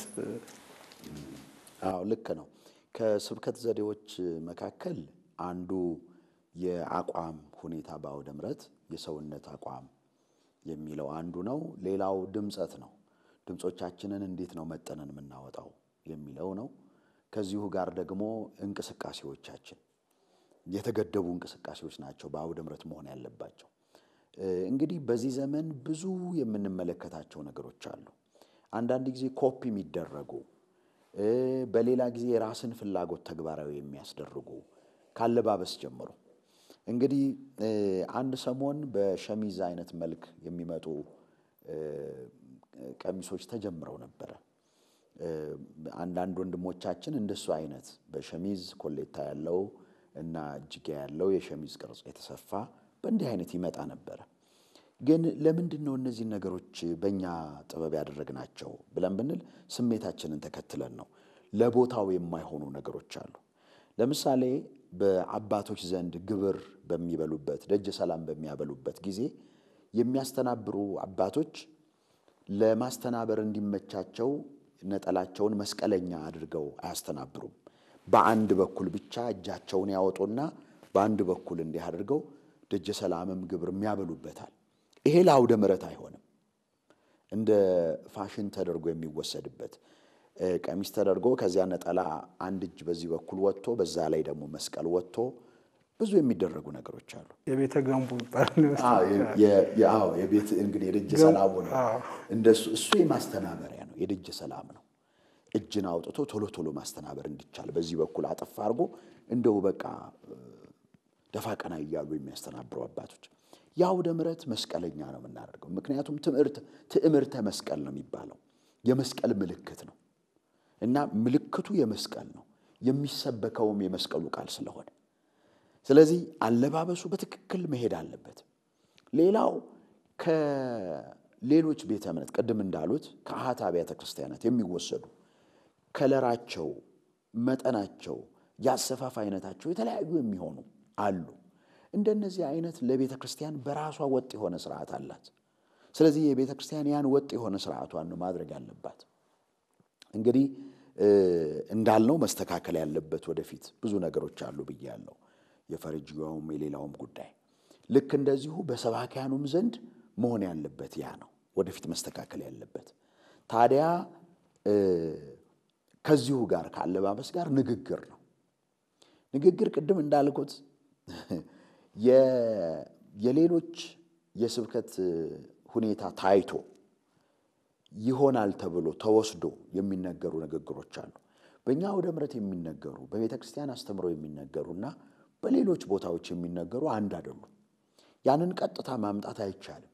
አዎ ልክ ነው። ከስብከት ዘዴዎች መካከል አንዱ የአቋም ሁኔታ በአውደ ምሕረት የሰውነት አቋም የሚለው አንዱ ነው። ሌላው ድምፀት ነው። ድምፆቻችንን እንዴት ነው መጠነን የምናወጣው የሚለው ነው። ከዚሁ ጋር ደግሞ እንቅስቃሴዎቻችን የተገደቡ እንቅስቃሴዎች ናቸው በአውደ ምሕረት መሆን ያለባቸው። እንግዲህ በዚህ ዘመን ብዙ የምንመለከታቸው ነገሮች አሉ። አንዳንድ ጊዜ ኮፒ የሚደረጉ በሌላ ጊዜ የራስን ፍላጎት ተግባራዊ የሚያስደርጉ ካለባበስ ጀምሮ እንግዲህ አንድ ሰሞን በሸሚዝ አይነት መልክ የሚመጡ ቀሚሶች ተጀምረው ነበረ። አንዳንድ ወንድሞቻችን እንደሱ አይነት በሸሚዝ ኮሌታ ያለው እና እጅጌ ያለው የሸሚዝ ቅርጽ የተሰፋ በእንዲህ አይነት ይመጣ ነበረ። ግን ለምንድን ነው እነዚህን ነገሮች በእኛ ጥበብ ያደረግናቸው ብለን ብንል ስሜታችንን ተከትለን ነው። ለቦታው የማይሆኑ ነገሮች አሉ። ለምሳሌ በአባቶች ዘንድ ግብር በሚበሉበት ደጀ ሰላም በሚያበሉበት ጊዜ የሚያስተናብሩ አባቶች ለማስተናበር እንዲመቻቸው ነጠላቸውን መስቀለኛ አድርገው አያስተናብሩም። በአንድ በኩል ብቻ እጃቸውን ያወጡና በአንድ በኩል እንዲህ አድርገው ደጀ ሰላምም ግብር የሚያበሉበታል። ይሄ ለአውደ ምሕረት አይሆንም። እንደ ፋሽን ተደርጎ የሚወሰድበት ቀሚስ ተደርጎ ከዚያ ነጠላ አንድ እጅ በዚህ በኩል ወጥቶ በዛ ላይ ደግሞ መስቀል ወጥቶ ብዙ የሚደረጉ ነገሮች አሉ። የቤተ ገንቡ ይባላል። የቤት እንግዲህ የደጀ ሰላሙ ነው። እንደሱ እሱ የማስተናበሪያ ነው፣ የደጀ ሰላም ነው። እጅን አውጥቶ ቶሎ ቶሎ ማስተናበር እንዲቻል በዚህ በኩል አጠፍ አድርጎ እንደው በቃ ደፋ ቀና እያሉ የሚያስተናብሩ አባቶች የአውደ ምሕረት መስቀለኛ ነው የምናደርገው። ምክንያቱም ትምህርት ትዕምርተ መስቀል ነው የሚባለው የመስቀል ምልክት ነው እና ምልክቱ የመስቀል ነው የሚሰበከውም የመስቀሉ ቃል ስለሆነ ስለዚህ አለባበሱ በትክክል መሄድ አለበት። ሌላው ከሌሎች ቤተ እምነት ቅድም እንዳሉት ከአኃት አብያተ ክርስቲያናት የሚወሰዱ ከለራቸው፣ መጠናቸው፣ የአሰፋፍ አይነታቸው የተለያዩ የሚሆኑ አሉ። እንደነዚህ አይነት ለቤተ ክርስቲያን በራሷ ወጥ የሆነ ስርዓት አላት። ስለዚህ የቤተ ክርስቲያን ያን ወጥ የሆነ ስርዓቷን ነው ማድረግ ያለባት። እንግዲህ እንዳልነው መስተካከል ያለበት ወደፊት ብዙ ነገሮች አሉ ብያለሁ። የፈረጅያውም የሌላውም ጉዳይ ልክ እንደዚሁ በሰባኪያኑም ዘንድ መሆን ያለበት ያ ነው ወደፊት መስተካከል ያለበት። ታዲያ ከዚሁ ጋር ከአለባበስ ጋር ንግግር ነው። ንግግር ቅድም እንዳልኩት የሌሎች የስብከት ሁኔታ ታይቶ ይሆናል ተብሎ ተወስዶ የሚነገሩ ንግግሮች አሉ። በእኛ አውደ ምሕረት የሚነገሩ በቤተ ክርስቲያን አስተምሮ የሚነገሩና በሌሎች ቦታዎች የሚነገሩ አንድ አይደሉም። ያንን ቀጥታ ማምጣት አይቻልም።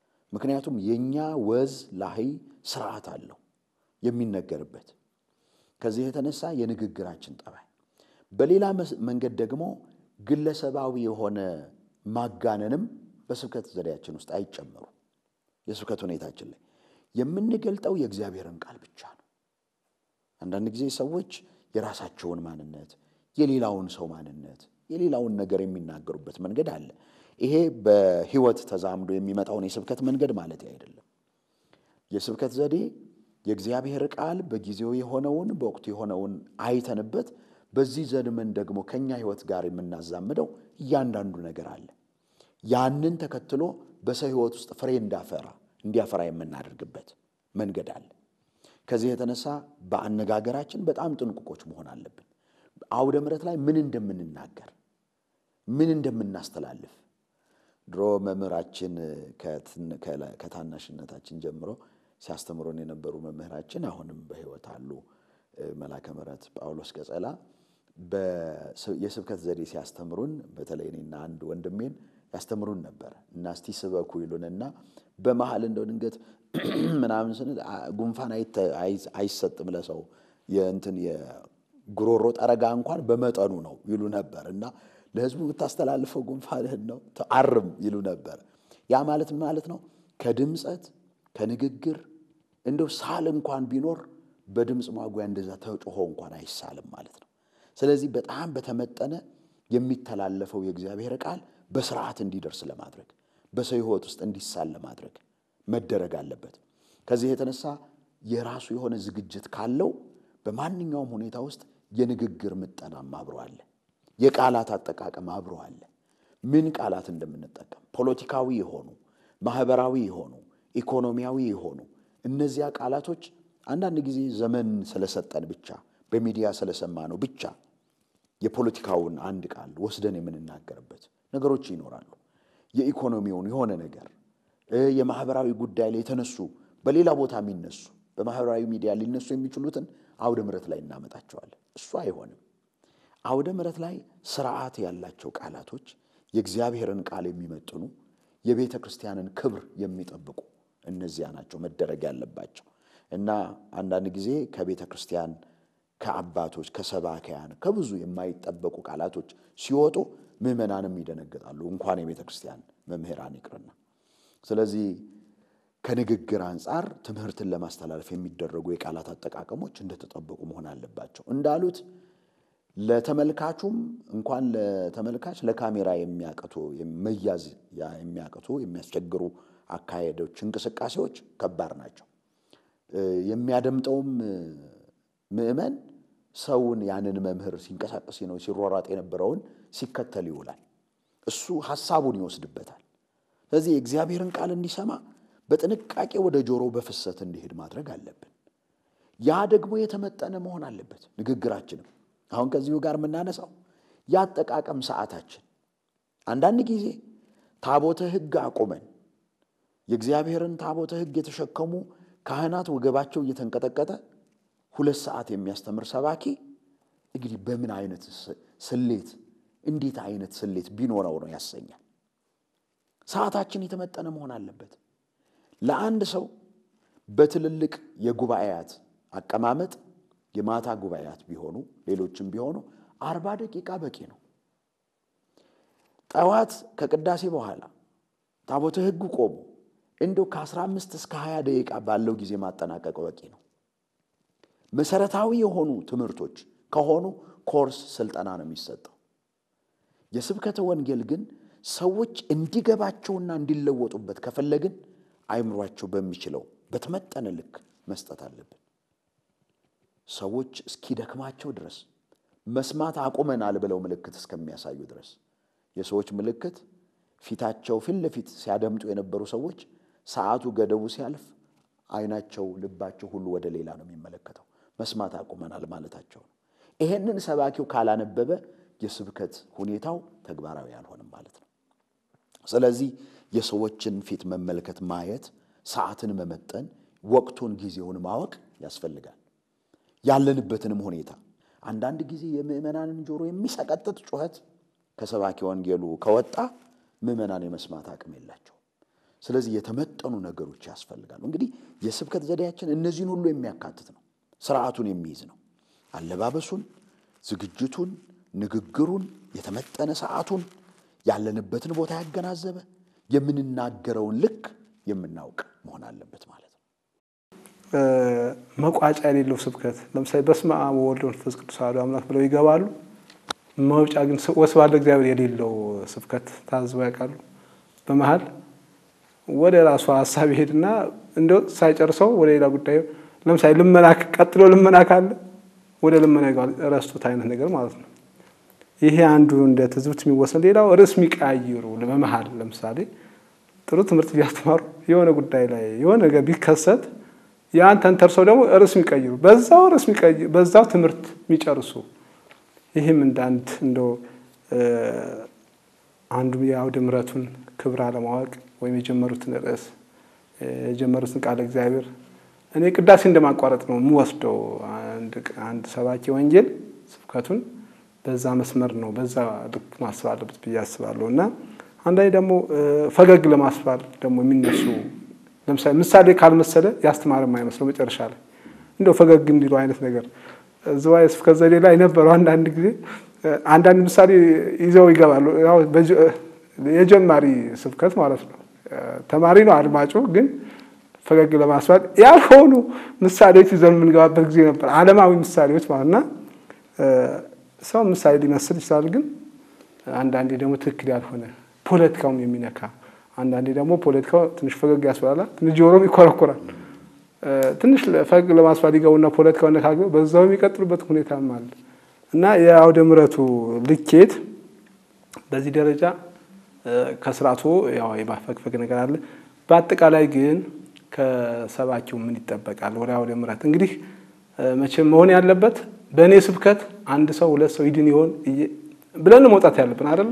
ምክንያቱም የእኛ ወዝ ላህይ ስርዓት አለው የሚነገርበት። ከዚህ የተነሳ የንግግራችን ጠባይ፣ በሌላ መንገድ ደግሞ ግለሰባዊ የሆነ ማጋነንም በስብከት ዘዴያችን ውስጥ አይጨመሩ። የስብከት ሁኔታችን ላይ የምንገልጠው የእግዚአብሔርን ቃል ብቻ ነው። አንዳንድ ጊዜ ሰዎች የራሳቸውን ማንነት፣ የሌላውን ሰው ማንነት፣ የሌላውን ነገር የሚናገሩበት መንገድ አለ። ይሄ በሕይወት ተዛምዶ የሚመጣውን የስብከት መንገድ ማለት አይደለም። የስብከት ዘዴ የእግዚአብሔር ቃል በጊዜው የሆነውን በወቅቱ የሆነውን አይተንበት በዚህ ዘመን ደግሞ ከኛ ሕይወት ጋር የምናዛምደው እያንዳንዱ ነገር አለ። ያንን ተከትሎ በሰው ሕይወት ውስጥ ፍሬ እንዳፈራ እንዲያፈራ የምናደርግበት መንገድ አለ። ከዚህ የተነሳ በአነጋገራችን በጣም ጥንቁቆች መሆን አለብን። አውደ ምሕረት ላይ ምን እንደምንናገር ምን እንደምናስተላልፍ ድሮ መምህራችን ከታናሽነታችን ጀምሮ ሲያስተምሩን የነበሩ መምህራችን አሁንም በሕይወት አሉ። መላከ ምሕረት ጳውሎስ ቀጸላ የስብከት ዘዴ ሲያስተምሩን በተለይ እኔና አንድ ወንድሜን ያስተምሩን ነበር እና እስቲ ስበኩ ይሉንና በመሀል እንደው ድንገት ምናምን ስንል ጉንፋን አይሰጥም ለሰው የእንትን የጉሮሮ ጠረጋ እንኳን በመጠኑ ነው ይሉ ነበር እና ለሕዝቡ የምታስተላልፈው ጉንፋንህን ነው አርም ይሉ ነበር። ያ ማለት ማለት ነው ከድምፀት ከንግግር እንደው ሳል እንኳን ቢኖር በድምፅ ማጉያ እንደዛ ተጮሆ እንኳን አይሳልም ማለት ነው። ስለዚህ በጣም በተመጠነ የሚተላለፈው የእግዚአብሔር ቃል በስርዓት እንዲደርስ ለማድረግ በሰው ሕይወት ውስጥ እንዲሳል ለማድረግ መደረግ አለበት። ከዚህ የተነሳ የራሱ የሆነ ዝግጅት ካለው በማንኛውም ሁኔታ ውስጥ የንግግር ምጠናም አብሮ አለ። የቃላት አጠቃቀም አብሮ አለ። ምን ቃላት እንደምንጠቀም ፖለቲካዊ የሆኑ ማህበራዊ የሆኑ ኢኮኖሚያዊ የሆኑ እነዚያ ቃላቶች አንዳንድ ጊዜ ዘመን ስለሰጠን ብቻ በሚዲያ ስለሰማ ነው ብቻ የፖለቲካውን አንድ ቃል ወስደን የምንናገርበት ነገሮች ይኖራሉ። የኢኮኖሚውን የሆነ ነገር የማህበራዊ ጉዳይ ላይ የተነሱ በሌላ ቦታ የሚነሱ በማህበራዊ ሚዲያ ሊነሱ የሚችሉትን አውደ ምሕረት ላይ እናመጣቸዋለን። እሱ አይሆንም። አውደ ምሕረት ላይ ስርዓት ያላቸው ቃላቶች የእግዚአብሔርን ቃል የሚመጥኑ የቤተ ክርስቲያንን ክብር የሚጠብቁ እነዚያ ናቸው መደረግ ያለባቸው እና አንዳንድ ጊዜ ከቤተ ክርስቲያን ከአባቶች ከሰባኪያን ከብዙ የማይጠበቁ ቃላቶች ሲወጡ ምዕመናንም ይደነግጣሉ፣ እንኳን የቤተ ክርስቲያን መምህራን ይቅርና። ስለዚህ ከንግግር አንጻር ትምህርትን ለማስተላለፍ የሚደረጉ የቃላት አጠቃቀሞች እንደተጠበቁ መሆን አለባቸው። እንዳሉት ለተመልካቹም እንኳን ለተመልካች ለካሜራ የሚያቅቱ መያዝ የሚያቅቱ የሚያስቸግሩ አካሄዶች፣ እንቅስቃሴዎች ከባድ ናቸው። የሚያደምጠውም ምዕመን ሰውን ያንን መምህር ሲንቀሳቀስ ነው ሲሯሯጥ የነበረውን ሲከተል ይውላል። እሱ ሐሳቡን ይወስድበታል። ስለዚህ የእግዚአብሔርን ቃል እንዲሰማ በጥንቃቄ ወደ ጆሮ በፍሰት እንዲሄድ ማድረግ አለብን። ያ ደግሞ የተመጠነ መሆን አለበት። ንግግራችንም አሁን ከዚሁ ጋር የምናነሳው የአጠቃቀም ሰዓታችን አንዳንድ ጊዜ ታቦተ ሕግ አቁመን የእግዚአብሔርን ታቦተ ሕግ የተሸከሙ ካህናት ወገባቸው እየተንቀጠቀጠ ሁለት ሰዓት የሚያስተምር ሰባኪ እንግዲህ በምን አይነት ስሌት እንዴት አይነት ስሌት ቢኖረው ነው ያሰኛል። ሰዓታችን የተመጠነ መሆን አለበት። ለአንድ ሰው በትልልቅ የጉባኤያት አቀማመጥ የማታ ጉባኤያት ቢሆኑ ሌሎችም ቢሆኑ አርባ ደቂቃ በቂ ነው። ጠዋት ከቅዳሴ በኋላ ታቦተ ሕግ ቆሞ እንደው ከ15 እስከ 20 ደቂቃ ባለው ጊዜ ማጠናቀቅ በቂ ነው። መሰረታዊ የሆኑ ትምህርቶች ከሆኑ ኮርስ ስልጠና ነው የሚሰጠው። የስብከተ ወንጌል ግን ሰዎች እንዲገባቸውና እንዲለወጡበት ከፈለግን አይምሯቸው በሚችለው በተመጠነ ልክ መስጠት አለብን። ሰዎች እስኪደክማቸው ድረስ መስማት አቁመናል ብለው ምልክት እስከሚያሳዩ ድረስ የሰዎች ምልክት ፊታቸው ፊት ለፊት ሲያደምጡ የነበሩ ሰዎች ሰዓቱ ገደቡ ሲያልፍ ዓይናቸው፣ ልባቸው ሁሉ ወደ ሌላ ነው የሚመለከተው። መስማት አቁመናል ማለታቸው ነው። ይሄንን ሰባኪው ካላነበበ የስብከት ሁኔታው ተግባራዊ አልሆንም ማለት ነው። ስለዚህ የሰዎችን ፊት መመልከት፣ ማየት፣ ሰዓትን መመጠን፣ ወቅቱን፣ ጊዜውን ማወቅ ያስፈልጋል። ያለንበትንም ሁኔታ አንዳንድ ጊዜ የምዕመናንን ጆሮ የሚሰቀጥጥ ጩኸት ከሰባኪ ወንጌሉ ከወጣ ምዕመናን የመስማት አቅም የላቸው። ስለዚህ የተመጠኑ ነገሮች ያስፈልጋሉ። እንግዲህ የስብከት ዘዴያችን እነዚህን ሁሉ የሚያካትት ነው፣ ስርዓቱን የሚይዝ ነው። አለባበሱን፣ ዝግጅቱን፣ ንግግሩን፣ የተመጠነ ሰዓቱን፣ ያለንበትን ቦታ ያገናዘበ የምንናገረውን ልክ የምናውቅ መሆን አለበት ማለት ነው። መቋጫ የሌለው ስብከት ለምሳሌ በስመ አብ ወወልድ ወመንፈስ ቅዱስ አሐዱ አምላክ ብለው ይገባሉ። መውጫ ግን ወስብሐት ለእግዚአብሔር የሌለው ስብከት ታዝበው ያውቃሉ? በመሀል ወደ ራሱ ሀሳብ ይሄድና እንደው ሳይጨርሰው ወደ ሌላ ጉዳይ ለምሳሌ ልመና ቀጥሎ ልመና ካለ ወደ ልመና ይገባል። ረስቶት አይነት ነገር ማለት ነው። ይሄ አንዱ እንደ ትዝብት የሚወሰን ሌላው ርዕስ የሚቀያይሩ በመሀል ለምሳሌ ጥሩ ትምህርት እያስተማሩ የሆነ ጉዳይ ላይ የሆነ ነገር ቢከሰት ያን ተንተርሰው ደግሞ ርዕስ የሚቀይሩ በዛው ርዕስ የሚቀይሩ በዛው ትምህርት የሚጨርሱ ይህም እንደ አንድ እንደው አንዱ የአውደ ምሕረቱን ክብር አለማወቅ ወይም የጀመሩትን ርዕስ የጀመሩትን ቃለ እግዚአብሔር እኔ ቅዳሴ እንደማቋረጥ ነው የምወስደው። አንድ ሰባኪ ወንጌል ስብከቱን በዛ መስመር ነው በዛ ልክ ማስብ አለበት ብዬ አስባለሁ። እና አንዳንዴ ደግሞ ፈገግ ለማስባል ደግሞ የሚነሱ ለምሳሌ ምሳሌ ካልመሰለ ያስተማረ የማይመስለው መጨረሻ ላይ እንደው ፈገግ እንዲሉ አይነት ነገር ዝዋይ ስብከት ዘዴ ላይ ነበሩ። አንዳንድ ጊዜ አንዳንድ ምሳሌ ይዘው ይገባሉ። የጀማሪ ስብከት ማለት ነው። ተማሪ ነው አድማጩ፣ ግን ፈገግ ለማስባል ያልሆኑ ምሳሌዎች ይዘን የምንገባበት ጊዜ ነበር። ዓለማዊ ምሳሌዎች ማለት እና ሰው ምሳሌ ሊመስል ይችላል፣ ግን አንዳንዴ ደግሞ ትክክል ያልሆነ ፖለቲካውን የሚነካ አንዳንዴ ደግሞ ፖለቲካው ትንሽ ፈገግ ያስባላል፣ ትንሽ ጆሮም ይኮረኮራል። ትንሽ ፈገግ ለማስባል ይገቡና ፖለቲካው ነካግበው በዛው የሚቀጥሉበት ሁኔታም አለ እና የአውደ ምሕረቱ ልኬት በዚህ ደረጃ ከስርዓቱ ያው የማፈግፈግ ነገር አለ። በአጠቃላይ ግን ከሰባኪው ምን ይጠበቃል? ወደ አውደ ምሕረት እንግዲህ መቼም መሆን ያለበት በእኔ ስብከት አንድ ሰው ሁለት ሰው ይድን ይሆን ብለን መውጣት ያለብን አይደለ?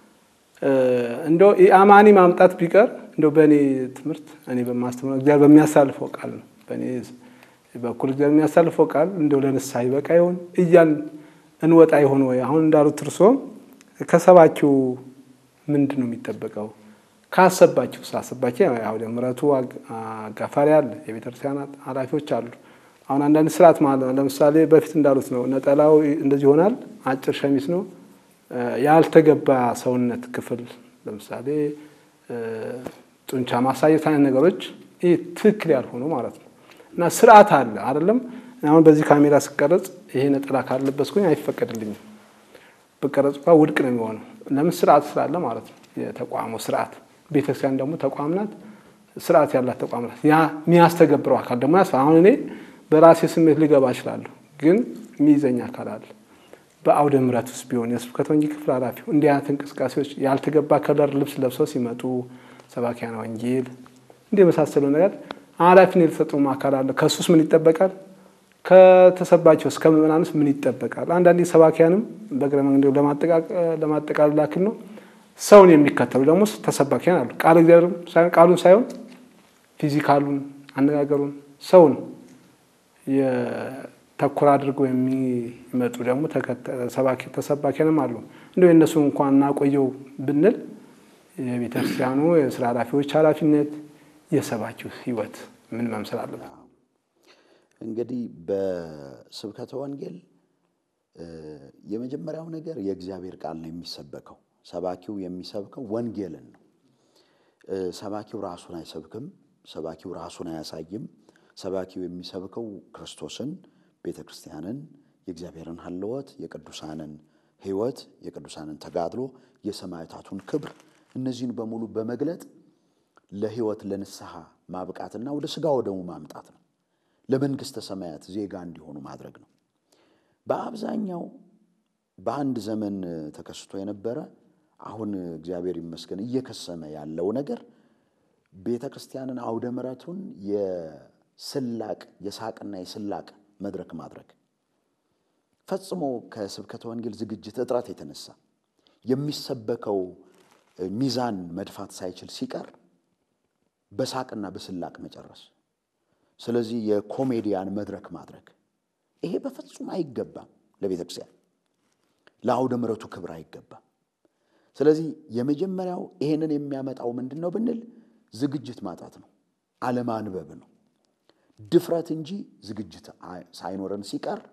እንደው የአማኒ ማምጣት ቢቀር እንደው በእኔ ትምህርት እኔ በማስተምረው እግዚአብሔር በሚያሳልፈው ቃል ነው። በእኔ በኩል እግዚአብሔር የሚያሳልፈው ቃል እንደው ለንስሐ ይበቃ ይሆን እያል እንወጣ ይሆን ወይ? አሁን እንዳሉት እርሶ ከሰባኪው ምንድን ነው የሚጠበቀው? ካሰባችሁ ሳሰባችሁ አውደ ምሕረቱ አጋፋሪ አለ፣ የቤተክርስቲያናት ኃላፊዎች አሉ። አሁን አንዳንድ ስርዓት ማለት ለምሳሌ በፊት እንዳሉት ነው። ነጠላው እንደዚህ ይሆናል፣ አጭር ሸሚዝ ነው። ያልተገባ ሰውነት ክፍል ለምሳሌ ጡንቻ ማሳየት አይነት ነገሮች ይህ ትክክል ያልሆኑ ማለት ነው። እና ስርዓት አለ አይደለም። አሁን በዚህ ካሜራ ስቀረጽ ይሄ ነጠላ ካለበስኩኝ አይፈቀድልኝም። ብቀረጽ እንኳ ውድቅ ነው የሚሆነው። ለምን ስርዓት ስላለ ማለት ነው። የተቋሙ ስርዓት ቤተክርስቲያን ደግሞ ተቋም ናት፣ ስርዓት ያላት ተቋም ናት። ያ የሚያስተገብረው አካል ደግሞ ያስፋ አሁን እኔ በራሴ ስሜት ልገባ እችላለሁ፣ ግን የሚይዘኝ አካል አለ። በአውደ ምሕረት ውስጥ ቢሆን የስብከተ ወንጌል ክፍል ኃላፊው እንዲህ አይነት እንቅስቃሴዎች ያልተገባ ከለር ልብስ ለብሰው ሲመጡ ሰባኪያነ ወንጌል እንዲህ የመሳሰለው ነገር ኃላፊነት የተሰጠው አካል አለ። ከሱስ ምን ይጠበቃል? ከተሰባቸው እስከ ምዕመናንስ ምን ይጠበቃል? አንዳንዴ ሰባኪያንም በእግረ መንገድ ለማጠቃለል ያክል ነው ሰውን የሚከተሉ ደግሞ ተሰባኪያን አሉ። ቃል እግዚአብሔር ሳይሆን ቃሉን ሳይሆን ፊዚካሉን፣ አነጋገሩን፣ ሰውን ተኮር አድርገው የሚመጡ ደግሞ ተሰባኪያንም አሉ። እንደው የእነሱ እንኳን እናቆየው ብንል የቤተክርስቲያኑ የስራ ኃላፊዎች ኃላፊነት የሰባኪው ሕይወት ምን መምሰል አለበት? እንግዲህ በስብከተ ወንጌል የመጀመሪያው ነገር የእግዚአብሔር ቃል ነው የሚሰበከው። ሰባኪው የሚሰብከው ወንጌልን ነው። ሰባኪው ራሱን አይሰብክም። ሰባኪው ራሱን አያሳይም። ሰባኪው የሚሰብከው ክርስቶስን፣ ቤተ ክርስቲያንን፣ የእግዚአብሔርን ሀልወት፣ የቅዱሳንን ሕይወት፣ የቅዱሳንን ተጋድሎ፣ የሰማዕታቱን ክብር እነዚህን በሙሉ በመግለጥ ለሕይወት ለንስሐ ማብቃትና ወደ ሥጋ ወደሙ ማምጣት ነው። ለመንግሥተ ሰማያት ዜጋ እንዲሆኑ ማድረግ ነው። በአብዛኛው በአንድ ዘመን ተከስቶ የነበረ አሁን እግዚአብሔር ይመስገን እየከሰመ ያለው ነገር ቤተ ክርስቲያንን አውደ ምሕረቱን የስላቅ የሳቅና የስላቅ መድረክ ማድረግ ፈጽሞ ከስብከተ ወንጌል ዝግጅት እጥረት የተነሳ የሚሰበከው ሚዛን መድፋት ሳይችል ሲቀር በሳቅና በስላቅ መጨረስ። ስለዚህ የኮሜዲያን መድረክ ማድረግ ይሄ በፍጹም አይገባም። ለቤተ ክርስቲያን ለአውደ ምሕረቱ ክብር አይገባም። ስለዚህ የመጀመሪያው ይሄንን የሚያመጣው ምንድን ነው ብንል ዝግጅት ማጣት ነው፣ አለማንበብ ነው። ድፍረት እንጂ ዝግጅት ሳይኖረን ሲቀር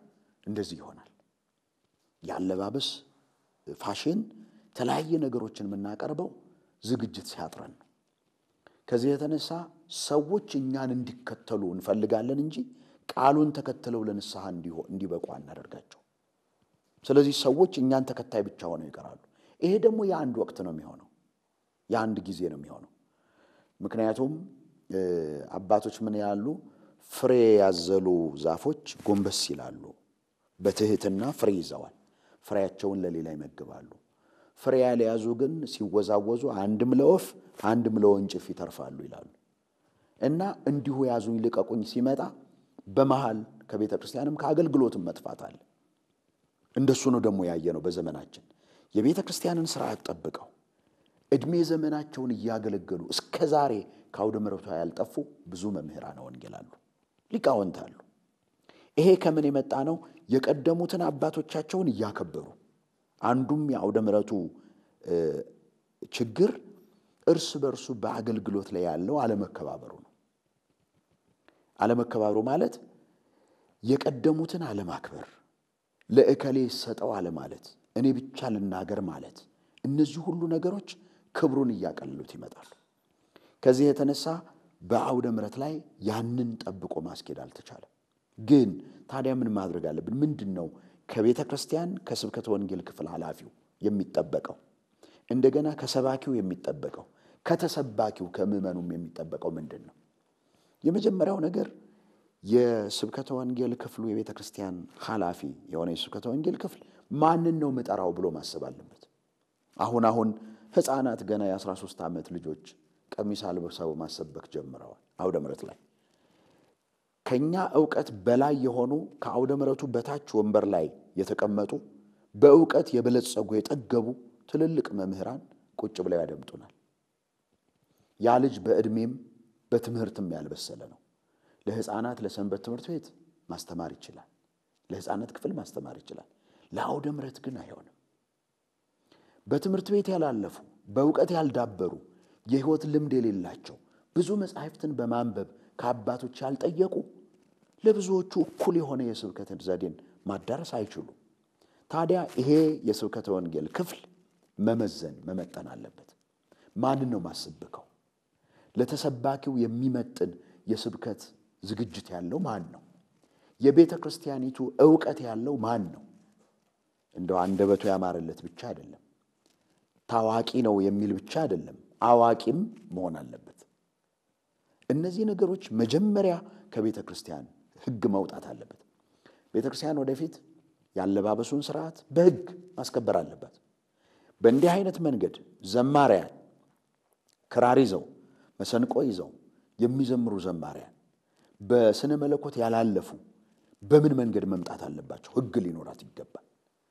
እንደዚህ ይሆናል። የአለባበስ ፋሽን፣ የተለያየ ነገሮችን የምናቀርበው ዝግጅት ሲያጥረን ነው። ከዚህ የተነሳ ሰዎች እኛን እንዲከተሉ እንፈልጋለን እንጂ ቃሉን ተከትለው ለንስሐ እንዲበቁ አናደርጋቸው። ስለዚህ ሰዎች እኛን ተከታይ ብቻ ሆነው ይቀራሉ። ይሄ ደግሞ የአንድ ወቅት ነው የሚሆነው፣ የአንድ ጊዜ ነው የሚሆነው። ምክንያቱም አባቶች ምን ያሉ ፍሬ ያዘሉ ዛፎች ጎንበስ ይላሉ፣ በትህትና ፍሬ ይዘዋል፣ ፍሬያቸውን ለሌላ ይመግባሉ። ፍሬ ያልያዙ ግን ሲወዛወዙ አንድም ለወፍ አንድም ለወንጭፍ ይተርፋሉ ይላሉ። እና እንዲሁ ያዙኝ ልቀቁኝ ሲመጣ በመሃል ከቤተ ክርስቲያንም ከአገልግሎትም መጥፋት አለ። እንደሱ ነው ደግሞ ያየ ነው በዘመናችን የቤተ ክርስቲያንን ስርዓት ጠብቀው ዕድሜ ዘመናቸውን እያገለገሉ እስከ ዛሬ ከአውደ ምሕረቷ ያልጠፉ ብዙ መምህራነ ወንጌል አሉ፣ ሊቃውንት አሉ። ይሄ ከምን የመጣ ነው? የቀደሙትን አባቶቻቸውን እያከበሩ አንዱም የአውደ ምሕረቱ ችግር እርስ በርሱ በአገልግሎት ላይ ያለው አለመከባበሩ ነው። አለመከባበሩ ማለት የቀደሙትን አለማክበር፣ ለእከሌ ሰጠው አለማለት፣ እኔ ብቻ ልናገር ማለት፣ እነዚህ ሁሉ ነገሮች ክብሩን እያቀለሉት ይመጣሉ። ከዚህ የተነሳ በአውደ ምሕረት ላይ ያንን ጠብቆ ማስኬድ አልተቻለም። ግን ታዲያ ምን ማድረግ አለብን? ምንድን ነው ከቤተ ክርስቲያን ከስብከተ ወንጌል ክፍል ኃላፊው የሚጠበቀው እንደገና ከሰባኪው የሚጠበቀው ከተሰባኪው ከምዕመኑም የሚጠበቀው ምንድን ነው? የመጀመሪያው ነገር የስብከተ ወንጌል ክፍሉ የቤተ ክርስቲያን ኃላፊ የሆነ የስብከተ ወንጌል ክፍል ማንን ነው ምጠራው ብሎ ማሰብ አለበት። አሁን አሁን ሕፃናት ገና የ13 ዓመት ልጆች ቀሚስ አልብሰው ማሰበክ ጀምረዋል አውደ ምሕረት ላይ ከኛ ዕውቀት በላይ የሆኑ ከአውደ ምሕረቱ በታች ወንበር ላይ የተቀመጡ በእውቀት የበለጸጉ የጠገቡ ትልልቅ መምህራን ቁጭ ብለው ያደምጡናል። ያ ልጅ በዕድሜም በትምህርትም ያልበሰለ ነው። ለሕፃናት ለሰንበት ትምህርት ቤት ማስተማር ይችላል። ለሕፃናት ክፍል ማስተማር ይችላል። ለአውደ ምሕረት ግን አይሆንም። በትምህርት ቤት ያላለፉ በእውቀት ያልዳበሩ የሕይወት ልምድ የሌላቸው ብዙ መጻሕፍትን በማንበብ ከአባቶች ያልጠየቁ ለብዙዎቹ እኩል የሆነ የስብከትን ዘዴን ማዳረስ አይችሉም። ታዲያ ይሄ የስብከተ ወንጌል ክፍል መመዘን መመጠን አለበት። ማንን ነው ማስብከው? ለተሰባኪው የሚመጥን የስብከት ዝግጅት ያለው ማን ነው? የቤተ ክርስቲያኒቱ ዕውቀት ያለው ማን ነው? እንደው አንደበቱ ያማረለት ብቻ አይደለም፣ ታዋቂ ነው የሚል ብቻ አይደለም፣ አዋቂም መሆን አለበት። እነዚህ ነገሮች መጀመሪያ ከቤተ ክርስቲያን ሕግ መውጣት አለበት። ቤተ ክርስቲያን ወደፊት ያለባበሱን ስርዓት በሕግ ማስከበር አለባት። በእንዲህ አይነት መንገድ ዘማሪያን ክራር ይዘው መሰንቆ ይዘው የሚዘምሩ ዘማሪያን በስነ መለኮት ያላለፉ በምን መንገድ መምጣት አለባቸው? ሕግ ሊኖራት ይገባል።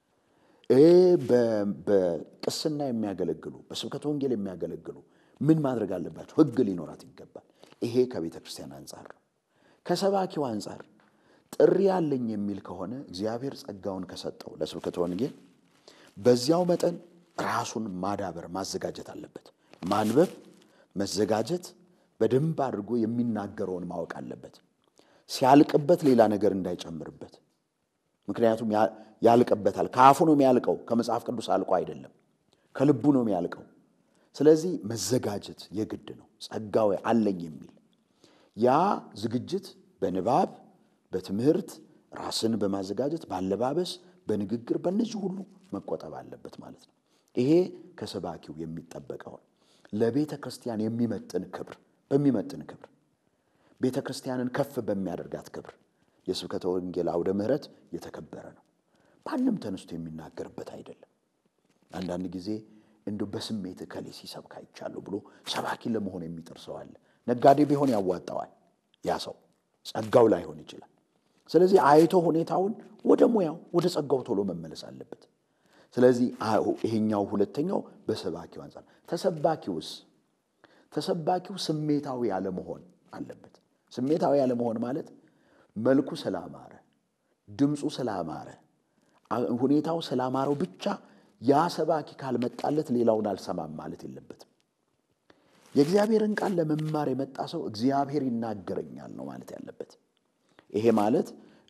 በቅስና የሚያገለግሉ በስብከተ ወንጌል የሚያገለግሉ ምን ማድረግ አለባቸው? ሕግ ሊኖራት ይገባል። ይሄ ከቤተ ክርስቲያን አንጻር ነው። ከሰባኪው አንጻር ጥሪ ያለኝ የሚል ከሆነ እግዚአብሔር ጸጋውን ከሰጠው ለስብከተ ወንጌል በዚያው መጠን ራሱን ማዳበር ማዘጋጀት አለበት። ማንበብ፣ መዘጋጀት፣ በደንብ አድርጎ የሚናገረውን ማወቅ አለበት። ሲያልቅበት ሌላ ነገር እንዳይጨምርበት። ምክንያቱም ያልቅበታል። ከአፉ ነው የሚያልቀው፣ ከመጽሐፍ ቅዱስ አልቆ አይደለም፣ ከልቡ ነው የሚያልቀው። ስለዚህ መዘጋጀት የግድ ነው። ጸጋው አለኝ የሚል ያ ዝግጅት በንባብ በትምህርት ራስን በማዘጋጀት ባለባበስ፣ በንግግር በእነዚህ ሁሉ መቆጠብ አለበት ማለት ነው። ይሄ ከሰባኪው የሚጠበቀው ለቤተ ክርስቲያን የሚመጥን ክብር በሚመጥን ክብር ቤተ ክርስቲያንን ከፍ በሚያደርጋት ክብር የስብከተ ወንጌል አውደ ምሕረት የተከበረ ነው። ማንም ተነስቶ የሚናገርበት አይደለም። አንዳንድ ጊዜ እንዲሁ በስሜት እከሌ ሲሰብክ አይቻለሁ ብሎ ሰባኪ ለመሆን የሚጥር ሰው አለ። ነጋዴ ቢሆን ያዋጣዋል። ያ ሰው ጸጋው ላይሆን ይችላል። ስለዚህ አይቶ ሁኔታውን ወደ ሙያው ወደ ጸጋው ቶሎ መመለስ አለበት። ስለዚህ ይሄኛው ሁለተኛው በሰባኪው አንጻር፣ ተሰባኪውስ ተሰባኪው ስሜታዊ ያለመሆን አለበት። ስሜታዊ ያለመሆን ማለት መልኩ ስላማረ፣ ድምፁ ስላማረ፣ ሁኔታው ስላማረው ብቻ ያ ሰባኪ ካልመጣለት ሌላውን አልሰማም ማለት የለበትም። የእግዚአብሔርን ቃል ለመማር የመጣ ሰው እግዚአብሔር ይናገረኛል ነው ማለት ያለበት። ይሄ ማለት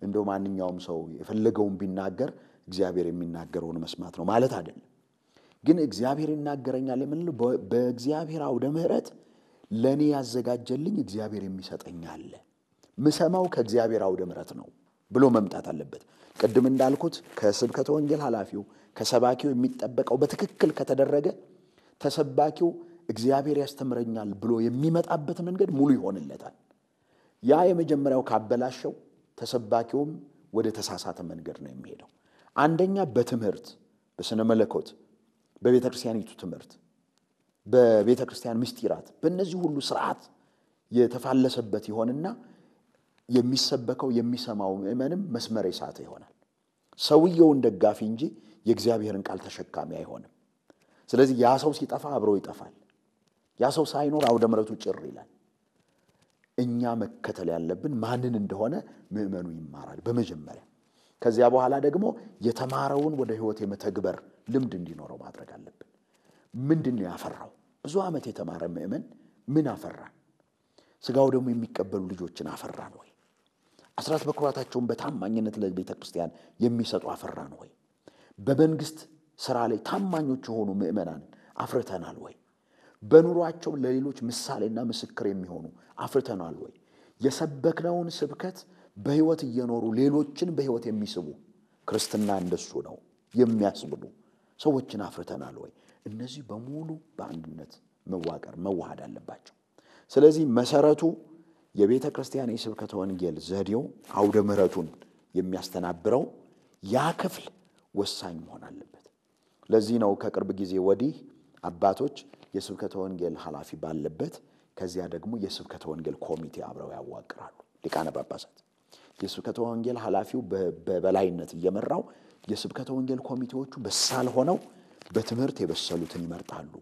እንደው ማንኛውም ሰው የፈለገውን ቢናገር እግዚአብሔር የሚናገረውን መስማት ነው ማለት አይደለም። ግን እግዚአብሔር ይናገረኛል የምንለው በእግዚአብሔር አውደ ምሕረት ለእኔ ያዘጋጀልኝ እግዚአብሔር የሚሰጠኝ አለ። ምሰማው ከእግዚአብሔር አውደ ምሕረት ነው ብሎ መምጣት አለበት። ቅድም እንዳልኩት ከስብከተ ወንጌል ኃላፊው ከሰባኪው የሚጠበቀው በትክክል ከተደረገ ተሰባኪው እግዚአብሔር ያስተምረኛል ብሎ የሚመጣበት መንገድ ሙሉ ይሆንለታል። ያ የመጀመሪያው ካበላሸው ተሰባኪውም ወደ ተሳሳተ መንገድ ነው የሚሄደው። አንደኛ በትምህርት በስነ መለኮት በቤተ ክርስቲያኒቱ ትምህርት በቤተ ክርስቲያን ምስጢራት በእነዚህ ሁሉ ስርዓት የተፋለሰበት ይሆንና የሚሰበከው የሚሰማው ምዕመንም መስመር የሳተ ይሆናል። ሰውየውን ደጋፊ እንጂ የእግዚአብሔርን ቃል ተሸካሚ አይሆንም። ስለዚህ ያ ሰው ሲጠፋ አብሮ ይጠፋል። ያ ሰው ሳይኖር አውደ ምሕረቱ ጭር ይላል። እኛ መከተል ያለብን ማንን እንደሆነ ምዕመኑ ይማራል በመጀመሪያ። ከዚያ በኋላ ደግሞ የተማረውን ወደ ሕይወት የመተግበር ልምድ እንዲኖረው ማድረግ አለብን። ምንድን ነው ያፈራው? ብዙ ዓመት የተማረ ምዕመን ምን አፈራን? ስጋው ደግሞ የሚቀበሉ ልጆችን አፈራን ወይ? አስራት በኩራታቸውን በታማኝነት ለቤተ ክርስቲያን የሚሰጡ አፈራን ወይ? በመንግስት ስራ ላይ ታማኞች የሆኑ ምዕመናንን አፍርተናል ወይ? በኑሯቸው ለሌሎች ምሳሌና ምስክር የሚሆኑ አፍርተናል ወይ? የሰበክነውን ስብከት በሕይወት እየኖሩ ሌሎችን በሕይወት የሚስቡ ክርስትና እንደሱ ነው የሚያስብሉ ሰዎችን አፍርተናል ወይ? እነዚህ በሙሉ በአንድነት መዋቀር መዋሃድ አለባቸው። ስለዚህ መሰረቱ የቤተ ክርስቲያን የስብከተ ወንጌል ዘዴው አውደ ምሕረቱን የሚያስተናብረው ያ ክፍል ወሳኝ መሆን አለበት። ለዚህ ነው ከቅርብ ጊዜ ወዲህ አባቶች የስብከተ ወንጌል ኃላፊ ባለበት ከዚያ ደግሞ የስብከተ ወንጌል ኮሚቴ አብረው ያዋቅራሉ። ሊቃነ ጳጳሳት የስብከተ ወንጌል ኃላፊው በበላይነት እየመራው የስብከተ ወንጌል ኮሚቴዎቹ በሳል ሆነው በትምህርት የበሰሉትን ይመርጣሉ።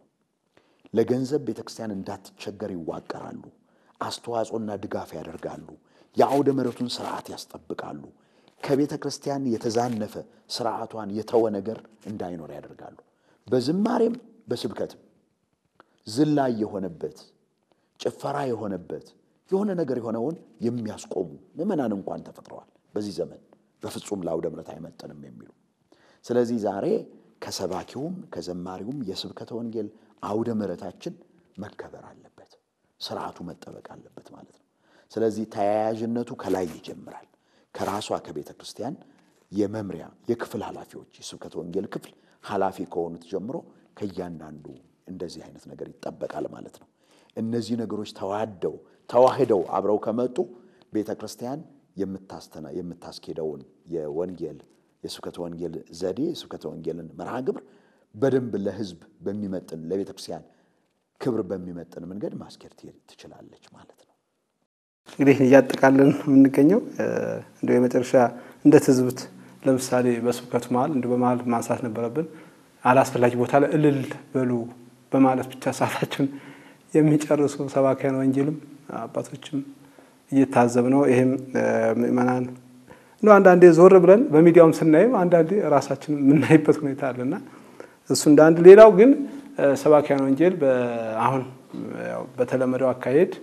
ለገንዘብ ቤተ ክርስቲያን እንዳትቸገር ይዋቀራሉ። አስተዋጽኦና ድጋፍ ያደርጋሉ። የአውደ ምሕረቱን ስርዓት ያስጠብቃሉ። ከቤተ ክርስቲያን የተዛነፈ ስርዓቷን የተወ ነገር እንዳይኖር ያደርጋሉ። በዝማሬም በስብከትም ዝላይ የሆነበት ጭፈራ የሆነበት የሆነ ነገር የሆነውን የሚያስቆሙ ምዕመናን እንኳን ተፈጥረዋል። በዚህ ዘመን በፍጹም ለአውደ ምሕረት አይመጥንም የሚሉ ስለዚህ ዛሬ ከሰባኪውም ከዘማሪውም የስብከተ ወንጌል አውደ ምሕረታችን መከበር አለበት፣ ስርዓቱ መጠበቅ አለበት ማለት ነው። ስለዚህ ተያያዥነቱ ከላይ ይጀምራል። ከራሷ ከቤተ ክርስቲያን የመምሪያ የክፍል ኃላፊዎች የስብከተ ወንጌል ክፍል ኃላፊ ከሆኑት ጀምሮ ከእያንዳንዱ እንደዚህ አይነት ነገር ይጠበቃል ማለት ነው። እነዚህ ነገሮች ተዋደው ተዋህደው አብረው ከመጡ ቤተ ክርስቲያን የምታስተና የምታስኬደውን የወንጌል የስብከተ ወንጌል ዘዴ የስብከተ ወንጌልን መርሃ ግብር በደንብ ለሕዝብ በሚመጥን ለቤተ ክርስቲያን ክብር በሚመጥን መንገድ ማስኬድ ትችላለች ማለት ነው። እንግዲህ እያጠቃለን የምንገኘው እንደ የመጨረሻ እንደ ትዝብት ለምሳሌ በስብከቱ መሀል እንደ በመሀል ማንሳት ነበረብን። አላስፈላጊ ቦታ ላይ እልል በሉ በማለት ብቻ ሰዓታችን የሚጨርሱ ሰባኪያን ወንጌልም አባቶችም እየታዘብ ነው። ይህም ምእመናን እንደው አንዳንዴ ዞር ብለን በሚዲያውም ስናይም አንዳንዴ ራሳችን የምናይበት ሁኔታ አለና እሱ እንደ አንድ። ሌላው ግን ሰባኪያን ወንጌል አሁን በተለመደው አካሄድ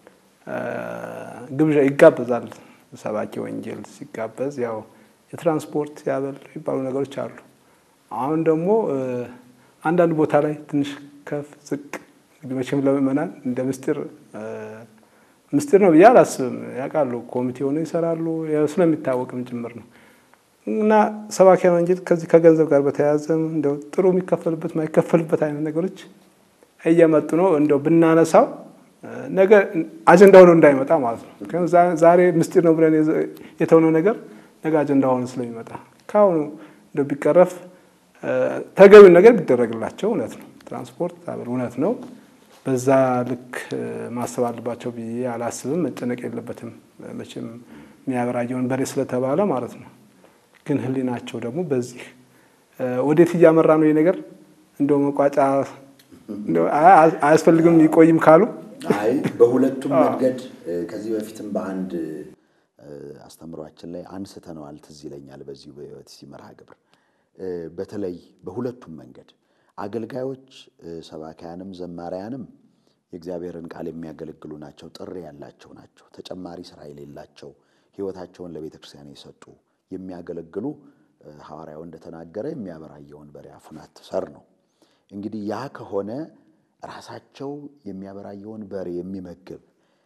ግብዣ ይጋበዛል። ሰባኪ ወንጌል ሲጋበዝ ያው የትራንስፖርት ያበል የሚባሉ ነገሮች አሉ። አሁን ደግሞ አንዳንድ ቦታ ላይ ትንሽ ከፍ ዝቅ እንግዲህ መቼም ለምእመናን እንደ ምስጢር ምስጢር ነው ብዬ አላስብም። ያውቃሉ፣ ኮሚቴ ሆነው ይሰራሉ፣ ስለሚታወቅም ጭምር ነው እና ሰባኪያን ወንጌል ከዚህ ከገንዘብ ጋር በተያያዘ እንደው ጥሩ የሚከፈልበት ማይከፈልበት አይነት ነገሮች እየመጡ ነው። እንደው ብናነሳው ነገ አጀንዳ ሆኖ እንዳይመጣ ማለት ነው። ዛሬ ምስጢር ነው ብለን የተውነው ነገር ነገ አጀንዳ ሆኖ ስለሚመጣ ከአሁኑ እንደው ቢቀረፍ ተገቢውን ነገር ቢደረግላቸው እውነት ነው። ትራንስፖርት አበል እውነት ነው። በዛ ልክ ማሰብ አለባቸው ብዬ አላስብም። መጨነቅ የለበትም መቼም የሚያበራየውን በሬ ስለተባለ ማለት ነው። ግን ሕሊናቸው ደግሞ በዚህ ወዴት እያመራ ነው ይህ ነገር እንደው መቋጫ አያስፈልግም ይቆይም ካሉ አይ በሁለቱም መንገድ ከዚህ በፊትም በአንድ አስተምሯችን ላይ አንስተነዋል። ትዝ ይለኛል በዚሁ በሕይወት ሲመርሃ ግብር በተለይ በሁለቱም መንገድ አገልጋዮች ሰባካያንም ዘማሪያንም የእግዚአብሔርን ቃል የሚያገለግሉ ናቸው። ጥሪ ያላቸው ናቸው። ተጨማሪ ስራ የሌላቸው ሕይወታቸውን ለቤተ ክርስቲያን የሰጡ የሚያገለግሉ ሐዋርያው እንደተናገረ የሚያበራየውን በሬ አፉን አትሰር ነው። እንግዲህ ያ ከሆነ ራሳቸው የሚያበራየውን በሬ የሚመግብ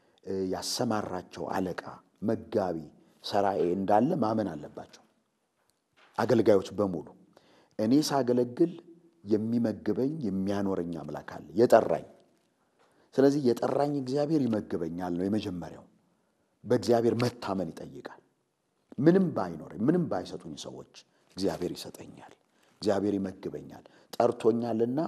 ያሰማራቸው አለቃ፣ መጋቢ፣ ሰራኤ እንዳለ ማመን አለባቸው አገልጋዮች በሙሉ። እኔ ሳገለግል የሚመግበኝ የሚያኖረኝ አምላክ አለ የጠራኝ። ስለዚህ የጠራኝ እግዚአብሔር ይመግበኛል ነው የመጀመሪያው። በእግዚአብሔር መታመን ይጠይቃል። ምንም ባይኖረኝ ምንም ባይሰጡኝ ሰዎች እግዚአብሔር ይሰጠኛል፣ እግዚአብሔር ይመግበኛል። ጠርቶኛልና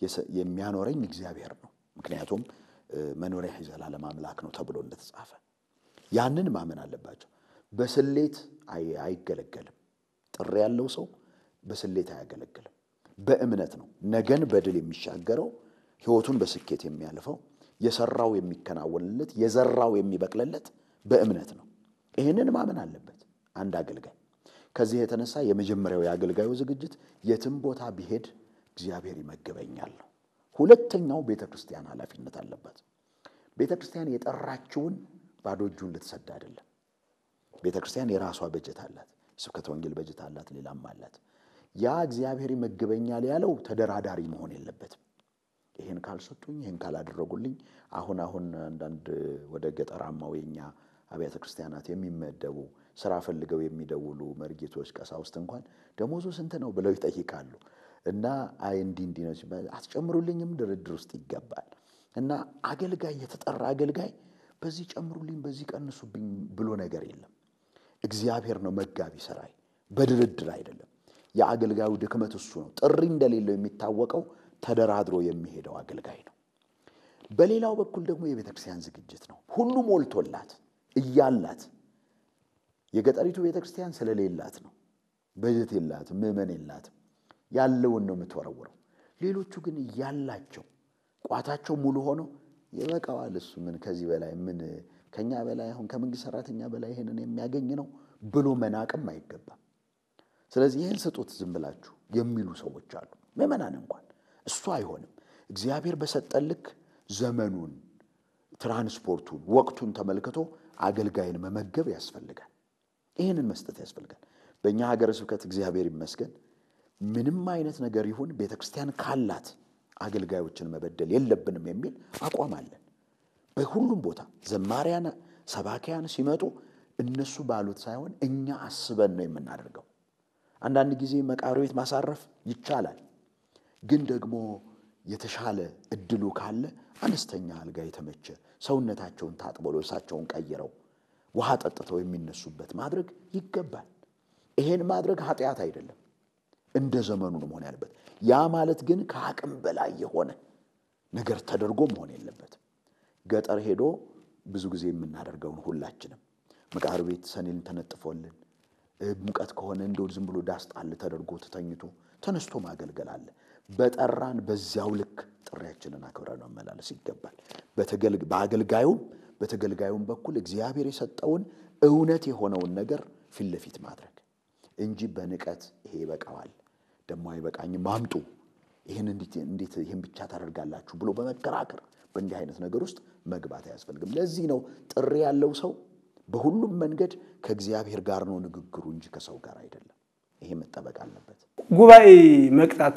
የሚያኖረኝ እግዚአብሔር ነው። ምክንያቱም መኖሪያ የዘላለም አምላክ ነው ተብሎ እንደተጻፈ ያንን ማመን አለባቸው። በስሌት አይገለገልም። ጥሪ ያለው ሰው በስሌት አያገለግልም። በእምነት ነው ነገን በድል የሚሻገረው ሕይወቱን በስኬት የሚያልፈው የሰራው የሚከናወንለት የዘራው የሚበቅልለት በእምነት ነው። ይህንን ማመን አለበት አንድ አገልጋይ። ከዚህ የተነሳ የመጀመሪያው የአገልጋዩ ዝግጅት የትም ቦታ ቢሄድ እግዚአብሔር ይመግበኛል ነው። ሁለተኛው ቤተ ክርስቲያን ኃላፊነት አለበት። ቤተ ክርስቲያን የጠራችውን ባዶ እጁን ልትሰድ አይደለም። ቤተ ክርስቲያን የራሷ በጀት አላት። የስብከተ ወንጌል በጀት አላት፣ ሌላም አላት። ያ እግዚአብሔር ይመግበኛል ያለው ተደራዳሪ መሆን የለበትም። ይህን ካልሰጡኝ፣ ይህን ካላደረጉልኝ አሁን አሁን አንዳንድ ወደ ገጠራማው የኛ አብያተ ክርስቲያናት የሚመደቡ ስራ ፈልገው የሚደውሉ መርጌቶች፣ ቀሳውስት እንኳን ደሞዙ ስንት ነው ብለው ይጠይቃሉ። እና አይ እንዲህ እንዲህ ነው ሲባል አትጨምሩልኝም ድርድር ውስጥ ይገባል። እና አገልጋይ የተጠራ አገልጋይ በዚህ ጨምሩልኝ፣ በዚህ ቀንሱብኝ ብሎ ነገር የለም። እግዚአብሔር ነው መጋቢ ሰራይ፣ በድርድር አይደለም። የአገልጋዩ ድክመት እሱ ነው። ጥሪ እንደሌለው የሚታወቀው ተደራድሮ የሚሄደው አገልጋይ ነው። በሌላው በኩል ደግሞ የቤተ ክርስቲያን ዝግጅት ነው። ሁሉ ሞልቶላት እያላት የገጠሪቱ ቤተ ክርስቲያን ስለሌላት ነው። በጀት የላትም፣ ምዕመን የላትም። ያለውን ነው የምትወረውረው። ሌሎቹ ግን እያላቸው ቋታቸው ሙሉ ሆኖ ይበቃዋል፣ እሱ ምን ከዚህ በላይ ምን ከኛ በላይ አሁን ከመንግስት ሰራተኛ በላይ ይሄንን የሚያገኝ ነው ብሎ መናቅም አይገባም። ስለዚህ ይህን ስጡት ዝም ብላችሁ የሚሉ ሰዎች አሉ። ምዕመናን እንኳን እሱ አይሆንም። እግዚአብሔር በሰጠን ልክ ዘመኑን፣ ትራንስፖርቱን፣ ወቅቱን ተመልክቶ አገልጋይን መመገብ ያስፈልጋል። ይህንን መስጠት ያስፈልጋል። በእኛ ሀገረ ስብከት እግዚአብሔር ይመስገን ምንም አይነት ነገር ይሁን ቤተ ክርስቲያን ካላት አገልጋዮችን መበደል የለብንም የሚል አቋም አለን። በሁሉም ቦታ ዘማሪያን፣ ሰባኪያን ሲመጡ እነሱ ባሉት ሳይሆን እኛ አስበን ነው የምናደርገው። አንዳንድ ጊዜ መቃብር ቤት ማሳረፍ ይቻላል። ግን ደግሞ የተሻለ እድሉ ካለ አነስተኛ አልጋ የተመቸ ሰውነታቸውን ታጥበው ልብሳቸውን ቀይረው ውሃ ጠጥተው የሚነሱበት ማድረግ ይገባል። ይሄን ማድረግ ኃጢአት አይደለም፣ እንደ ዘመኑ ነው መሆን ያለበት። ያ ማለት ግን ከአቅም በላይ የሆነ ነገር ተደርጎ መሆን የለበትም። ገጠር ሄዶ ብዙ ጊዜ የምናደርገውን ሁላችንም መቃብር ቤት ሰኔን ተነጥፎልን ሙቀት ከሆነ እንደው ዝም ብሎ ዳስ ጣል ተደርጎ ተተኝቶ ተነስቶ ማገልገል አለ። በጠራን በዚያው ልክ ጥሪያችንን አክብረን መመላለስ ይገባል። በአገልጋዩም በተገልጋዩም በኩል እግዚአብሔር የሰጠውን እውነት የሆነውን ነገር ፊት ለፊት ማድረግ እንጂ በንቀት ይሄ ይበቃዋል፣ ደግሞ አይበቃኝም፣ አምጡ፣ ይህን እንዴት ይህን ብቻ ታደርጋላችሁ ብሎ በመከራከር በእንዲህ አይነት ነገር ውስጥ መግባት አያስፈልግም። ለዚህ ነው ጥሪ ያለው ሰው በሁሉም መንገድ ከእግዚአብሔር ጋር ነው ንግግሩ እንጂ ከሰው ጋር አይደለም። ይሄ መጠበቅ አለበት። ጉባኤ መቅጣት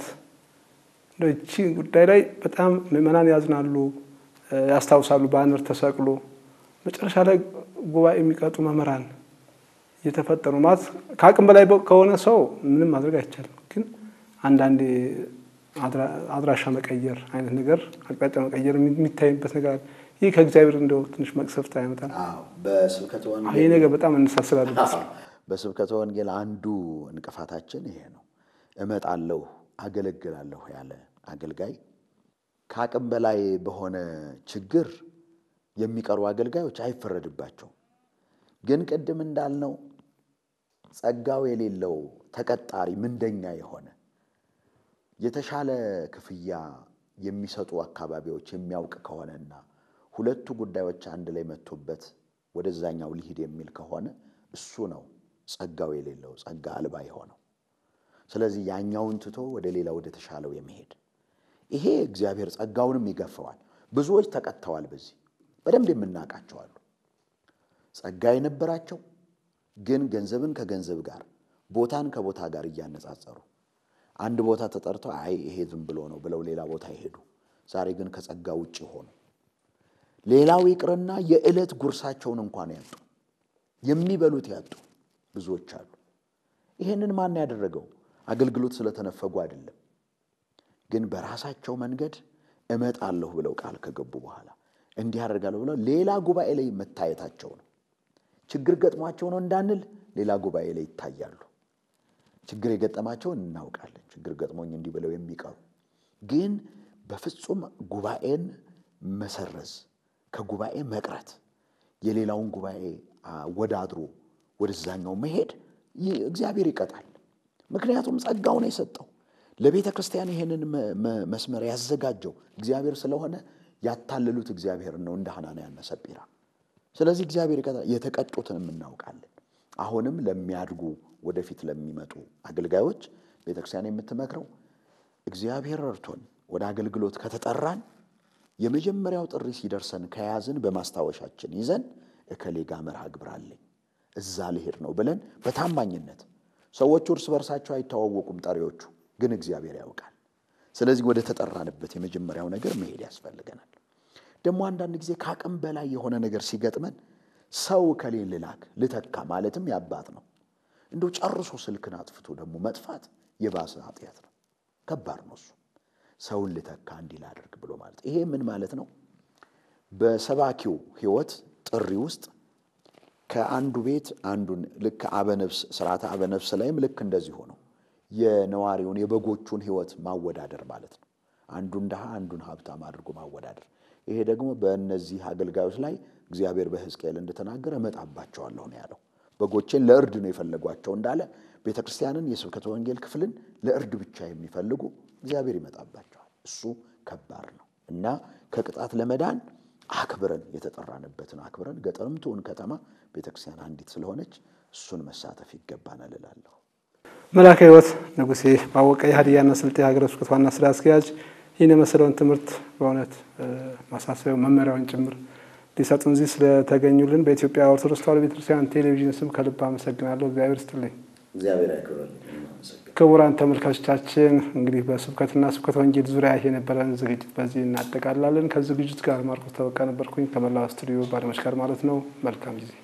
እቺ ጉዳይ ላይ በጣም ምዕመናን ያዝናሉ፣ ያስታውሳሉ። ባነር ተሰቅሎ መጨረሻ ላይ ጉባኤ የሚቀጡ መምህራን እየተፈጠሩ ማለት ከአቅም በላይ ከሆነ ሰው ምንም ማድረግ አይቻልም። ግን አንዳንዴ አድራሻ መቀየር አይነት ነገር አቅጣጫ መቀየር የሚታይበት ነገር ይህ ከእግዚአብሔር እንደው ትንሽ መቅሰፍት አይመጣም። በስብከተ ይህ ነገር በጣም እንሳስላለን። በስብከተ ወንጌል አንዱ እንቅፋታችን ይሄ ነው። እመጣለሁ አገለግላለሁ ያለ አገልጋይ ከአቅም በላይ በሆነ ችግር የሚቀሩ አገልጋዮች አይፈረድባቸውም። ግን ቅድም እንዳልነው ጸጋው የሌለው ተቀጣሪ ምንደኛ የሆነ የተሻለ ክፍያ የሚሰጡ አካባቢዎች የሚያውቅ ከሆነና ሁለቱ ጉዳዮች አንድ ላይ መጥቶበት ወደዛኛው ሊሂድ የሚል ከሆነ እሱ ነው ጸጋው የሌለው ጸጋ አልባ የሆነው። ስለዚህ ያኛውን ትቶ ወደ ሌላ ወደ ተሻለው የሚሄድ ይሄ እግዚአብሔር ጸጋውንም ይገፈዋል። ብዙዎች ተቀጥተዋል። በዚህ በደንብ የምናውቃቸው አሉ። ጸጋ የነበራቸው ግን ገንዘብን ከገንዘብ ጋር ቦታን ከቦታ ጋር እያነጻጸሩ አንድ ቦታ ተጠርተው አይ ይሄ ዝም ብሎ ነው ብለው ሌላ ቦታ ይሄዱ። ዛሬ ግን ከጸጋ ውጭ ሆኑ። ሌላው ይቅርና የዕለት ጉርሳቸውን እንኳን ያጡ፣ የሚበሉት ያጡ ብዙዎች አሉ። ይሄንን ማን ያደረገው? አገልግሎት ስለተነፈጉ አይደለም፣ ግን በራሳቸው መንገድ እመጣለሁ ብለው ቃል ከገቡ በኋላ እንዲህ አደርጋለሁ ብለው ሌላ ጉባኤ ላይ መታየታቸው ነው። ችግር ገጥሟቸው ነው እንዳንል ሌላ ጉባኤ ላይ ይታያሉ። ችግር የገጠማቸውን እናውቃለን። ችግር ገጥሞኝ እንዲህ ብለው የሚቀሩ ግን በፍጹም ጉባኤን መሰረዝ፣ ከጉባኤ መቅረት፣ የሌላውን ጉባኤ ወዳድሮ ወደዛኛው መሄድ እግዚአብሔር ይቀጣል። ምክንያቱም ጸጋውን የሰጠው ለቤተ ክርስቲያን ይሄንን መስመር ያዘጋጀው እግዚአብሔር ስለሆነ ያታለሉት እግዚአብሔርን ነው እንደ ሐናንያና ሰጲራ። ስለዚህ እግዚአብሔር ይቀጣል። የተቀጡትንም እናውቃለን። አሁንም ለሚያድጉ ወደፊት ለሚመጡ አገልጋዮች ቤተ ክርስቲያን የምትመክረው እግዚአብሔር ረድቶን ወደ አገልግሎት ከተጠራን የመጀመሪያው ጥሪ ሲደርሰን ከያዝን በማስታወሻችን ይዘን እከሌ ጋ መርሃ ግብር አለኝ እዛ ልሄድ ነው ብለን በታማኝነት ሰዎቹ እርስ በርሳቸው አይተዋወቁም፣ ጠሪዎቹ ግን እግዚአብሔር ያውቃል። ስለዚህ ወደ ተጠራንበት የመጀመሪያው ነገር መሄድ ያስፈልገናል። ደግሞ አንዳንድ ጊዜ ከአቅም በላይ የሆነ ነገር ሲገጥመን ሰው ከሌን ልላክ ልተካ ማለትም ያባት ነው። እንደው ጨርሶ ስልክን አጥፍቶ ደግሞ መጥፋት የባሰ ኃጢአት ነው። ከባድ ነው እሱ ሰውን ልተካ እንዲህ ላድርግ ብሎ ማለት ይሄ ምን ማለት ነው? በሰባኪው ሕይወት ጥሪ ውስጥ ከአንዱ ቤት አንዱን ልክ አበነፍስ ስርዓተ አበነፍስ ላይም ልክ እንደዚሁ ነው። የነዋሪውን የበጎቹን ሕይወት ማወዳደር ማለት ነው። አንዱን ድሃ አንዱን ሀብታም አድርጎ ማወዳደር። ይሄ ደግሞ በእነዚህ አገልጋዮች ላይ እግዚአብሔር በሕዝቅኤል እንደተናገረ እመጣባቸዋለሁ ነው ያለው። በጎቼን ለእርድ ነው የፈለጓቸው እንዳለ ቤተ ክርስቲያንን የስብከተ ወንጌል ክፍልን ለእርድ ብቻ የሚፈልጉ እግዚአብሔር ይመጣባቸዋል። እሱ ከባድ ነው እና ከቅጣት ለመዳን አክብረን የተጠራንበትን አክብረን ገጠርም ትሁን ከተማ ቤተ ክርስቲያን አንዲት ስለሆነች እሱን መሳተፍ ይገባናል እላለሁ። መላከ ሕይወት ንጉሴ ባወቀ የሀዲያና ስልጤ ሀገረ ስብከት ዋና ስራ አስኪያጅ ይህን የመሰለውን ትምህርት በእውነት ማሳሰቢያው መመሪያውን ጭምር ሊሰጡን እዚህ ስለተገኙልን በኢትዮጵያ ኦርቶዶክስ ተዋሕዶ ቤተክርስቲያን ቴሌቪዥን ስም ከልብ አመሰግናለሁ። እግዚአብሔር ይስጥልኝ። እግዚአብሔር ያክብረን። ክቡራን ተመልካቾቻችን እንግዲህ በስብከትና ስብከተ ወንጌል ዙሪያ የነበረን ዝግጅት በዚህ እናጠቃላለን። ከዝግጅት ጋር ማርቆስ ተበቃ ነበርኩኝ ከመላው ስቱዲዮ ባለሙያዎች ጋር ማለት ነው። መልካም ጊዜ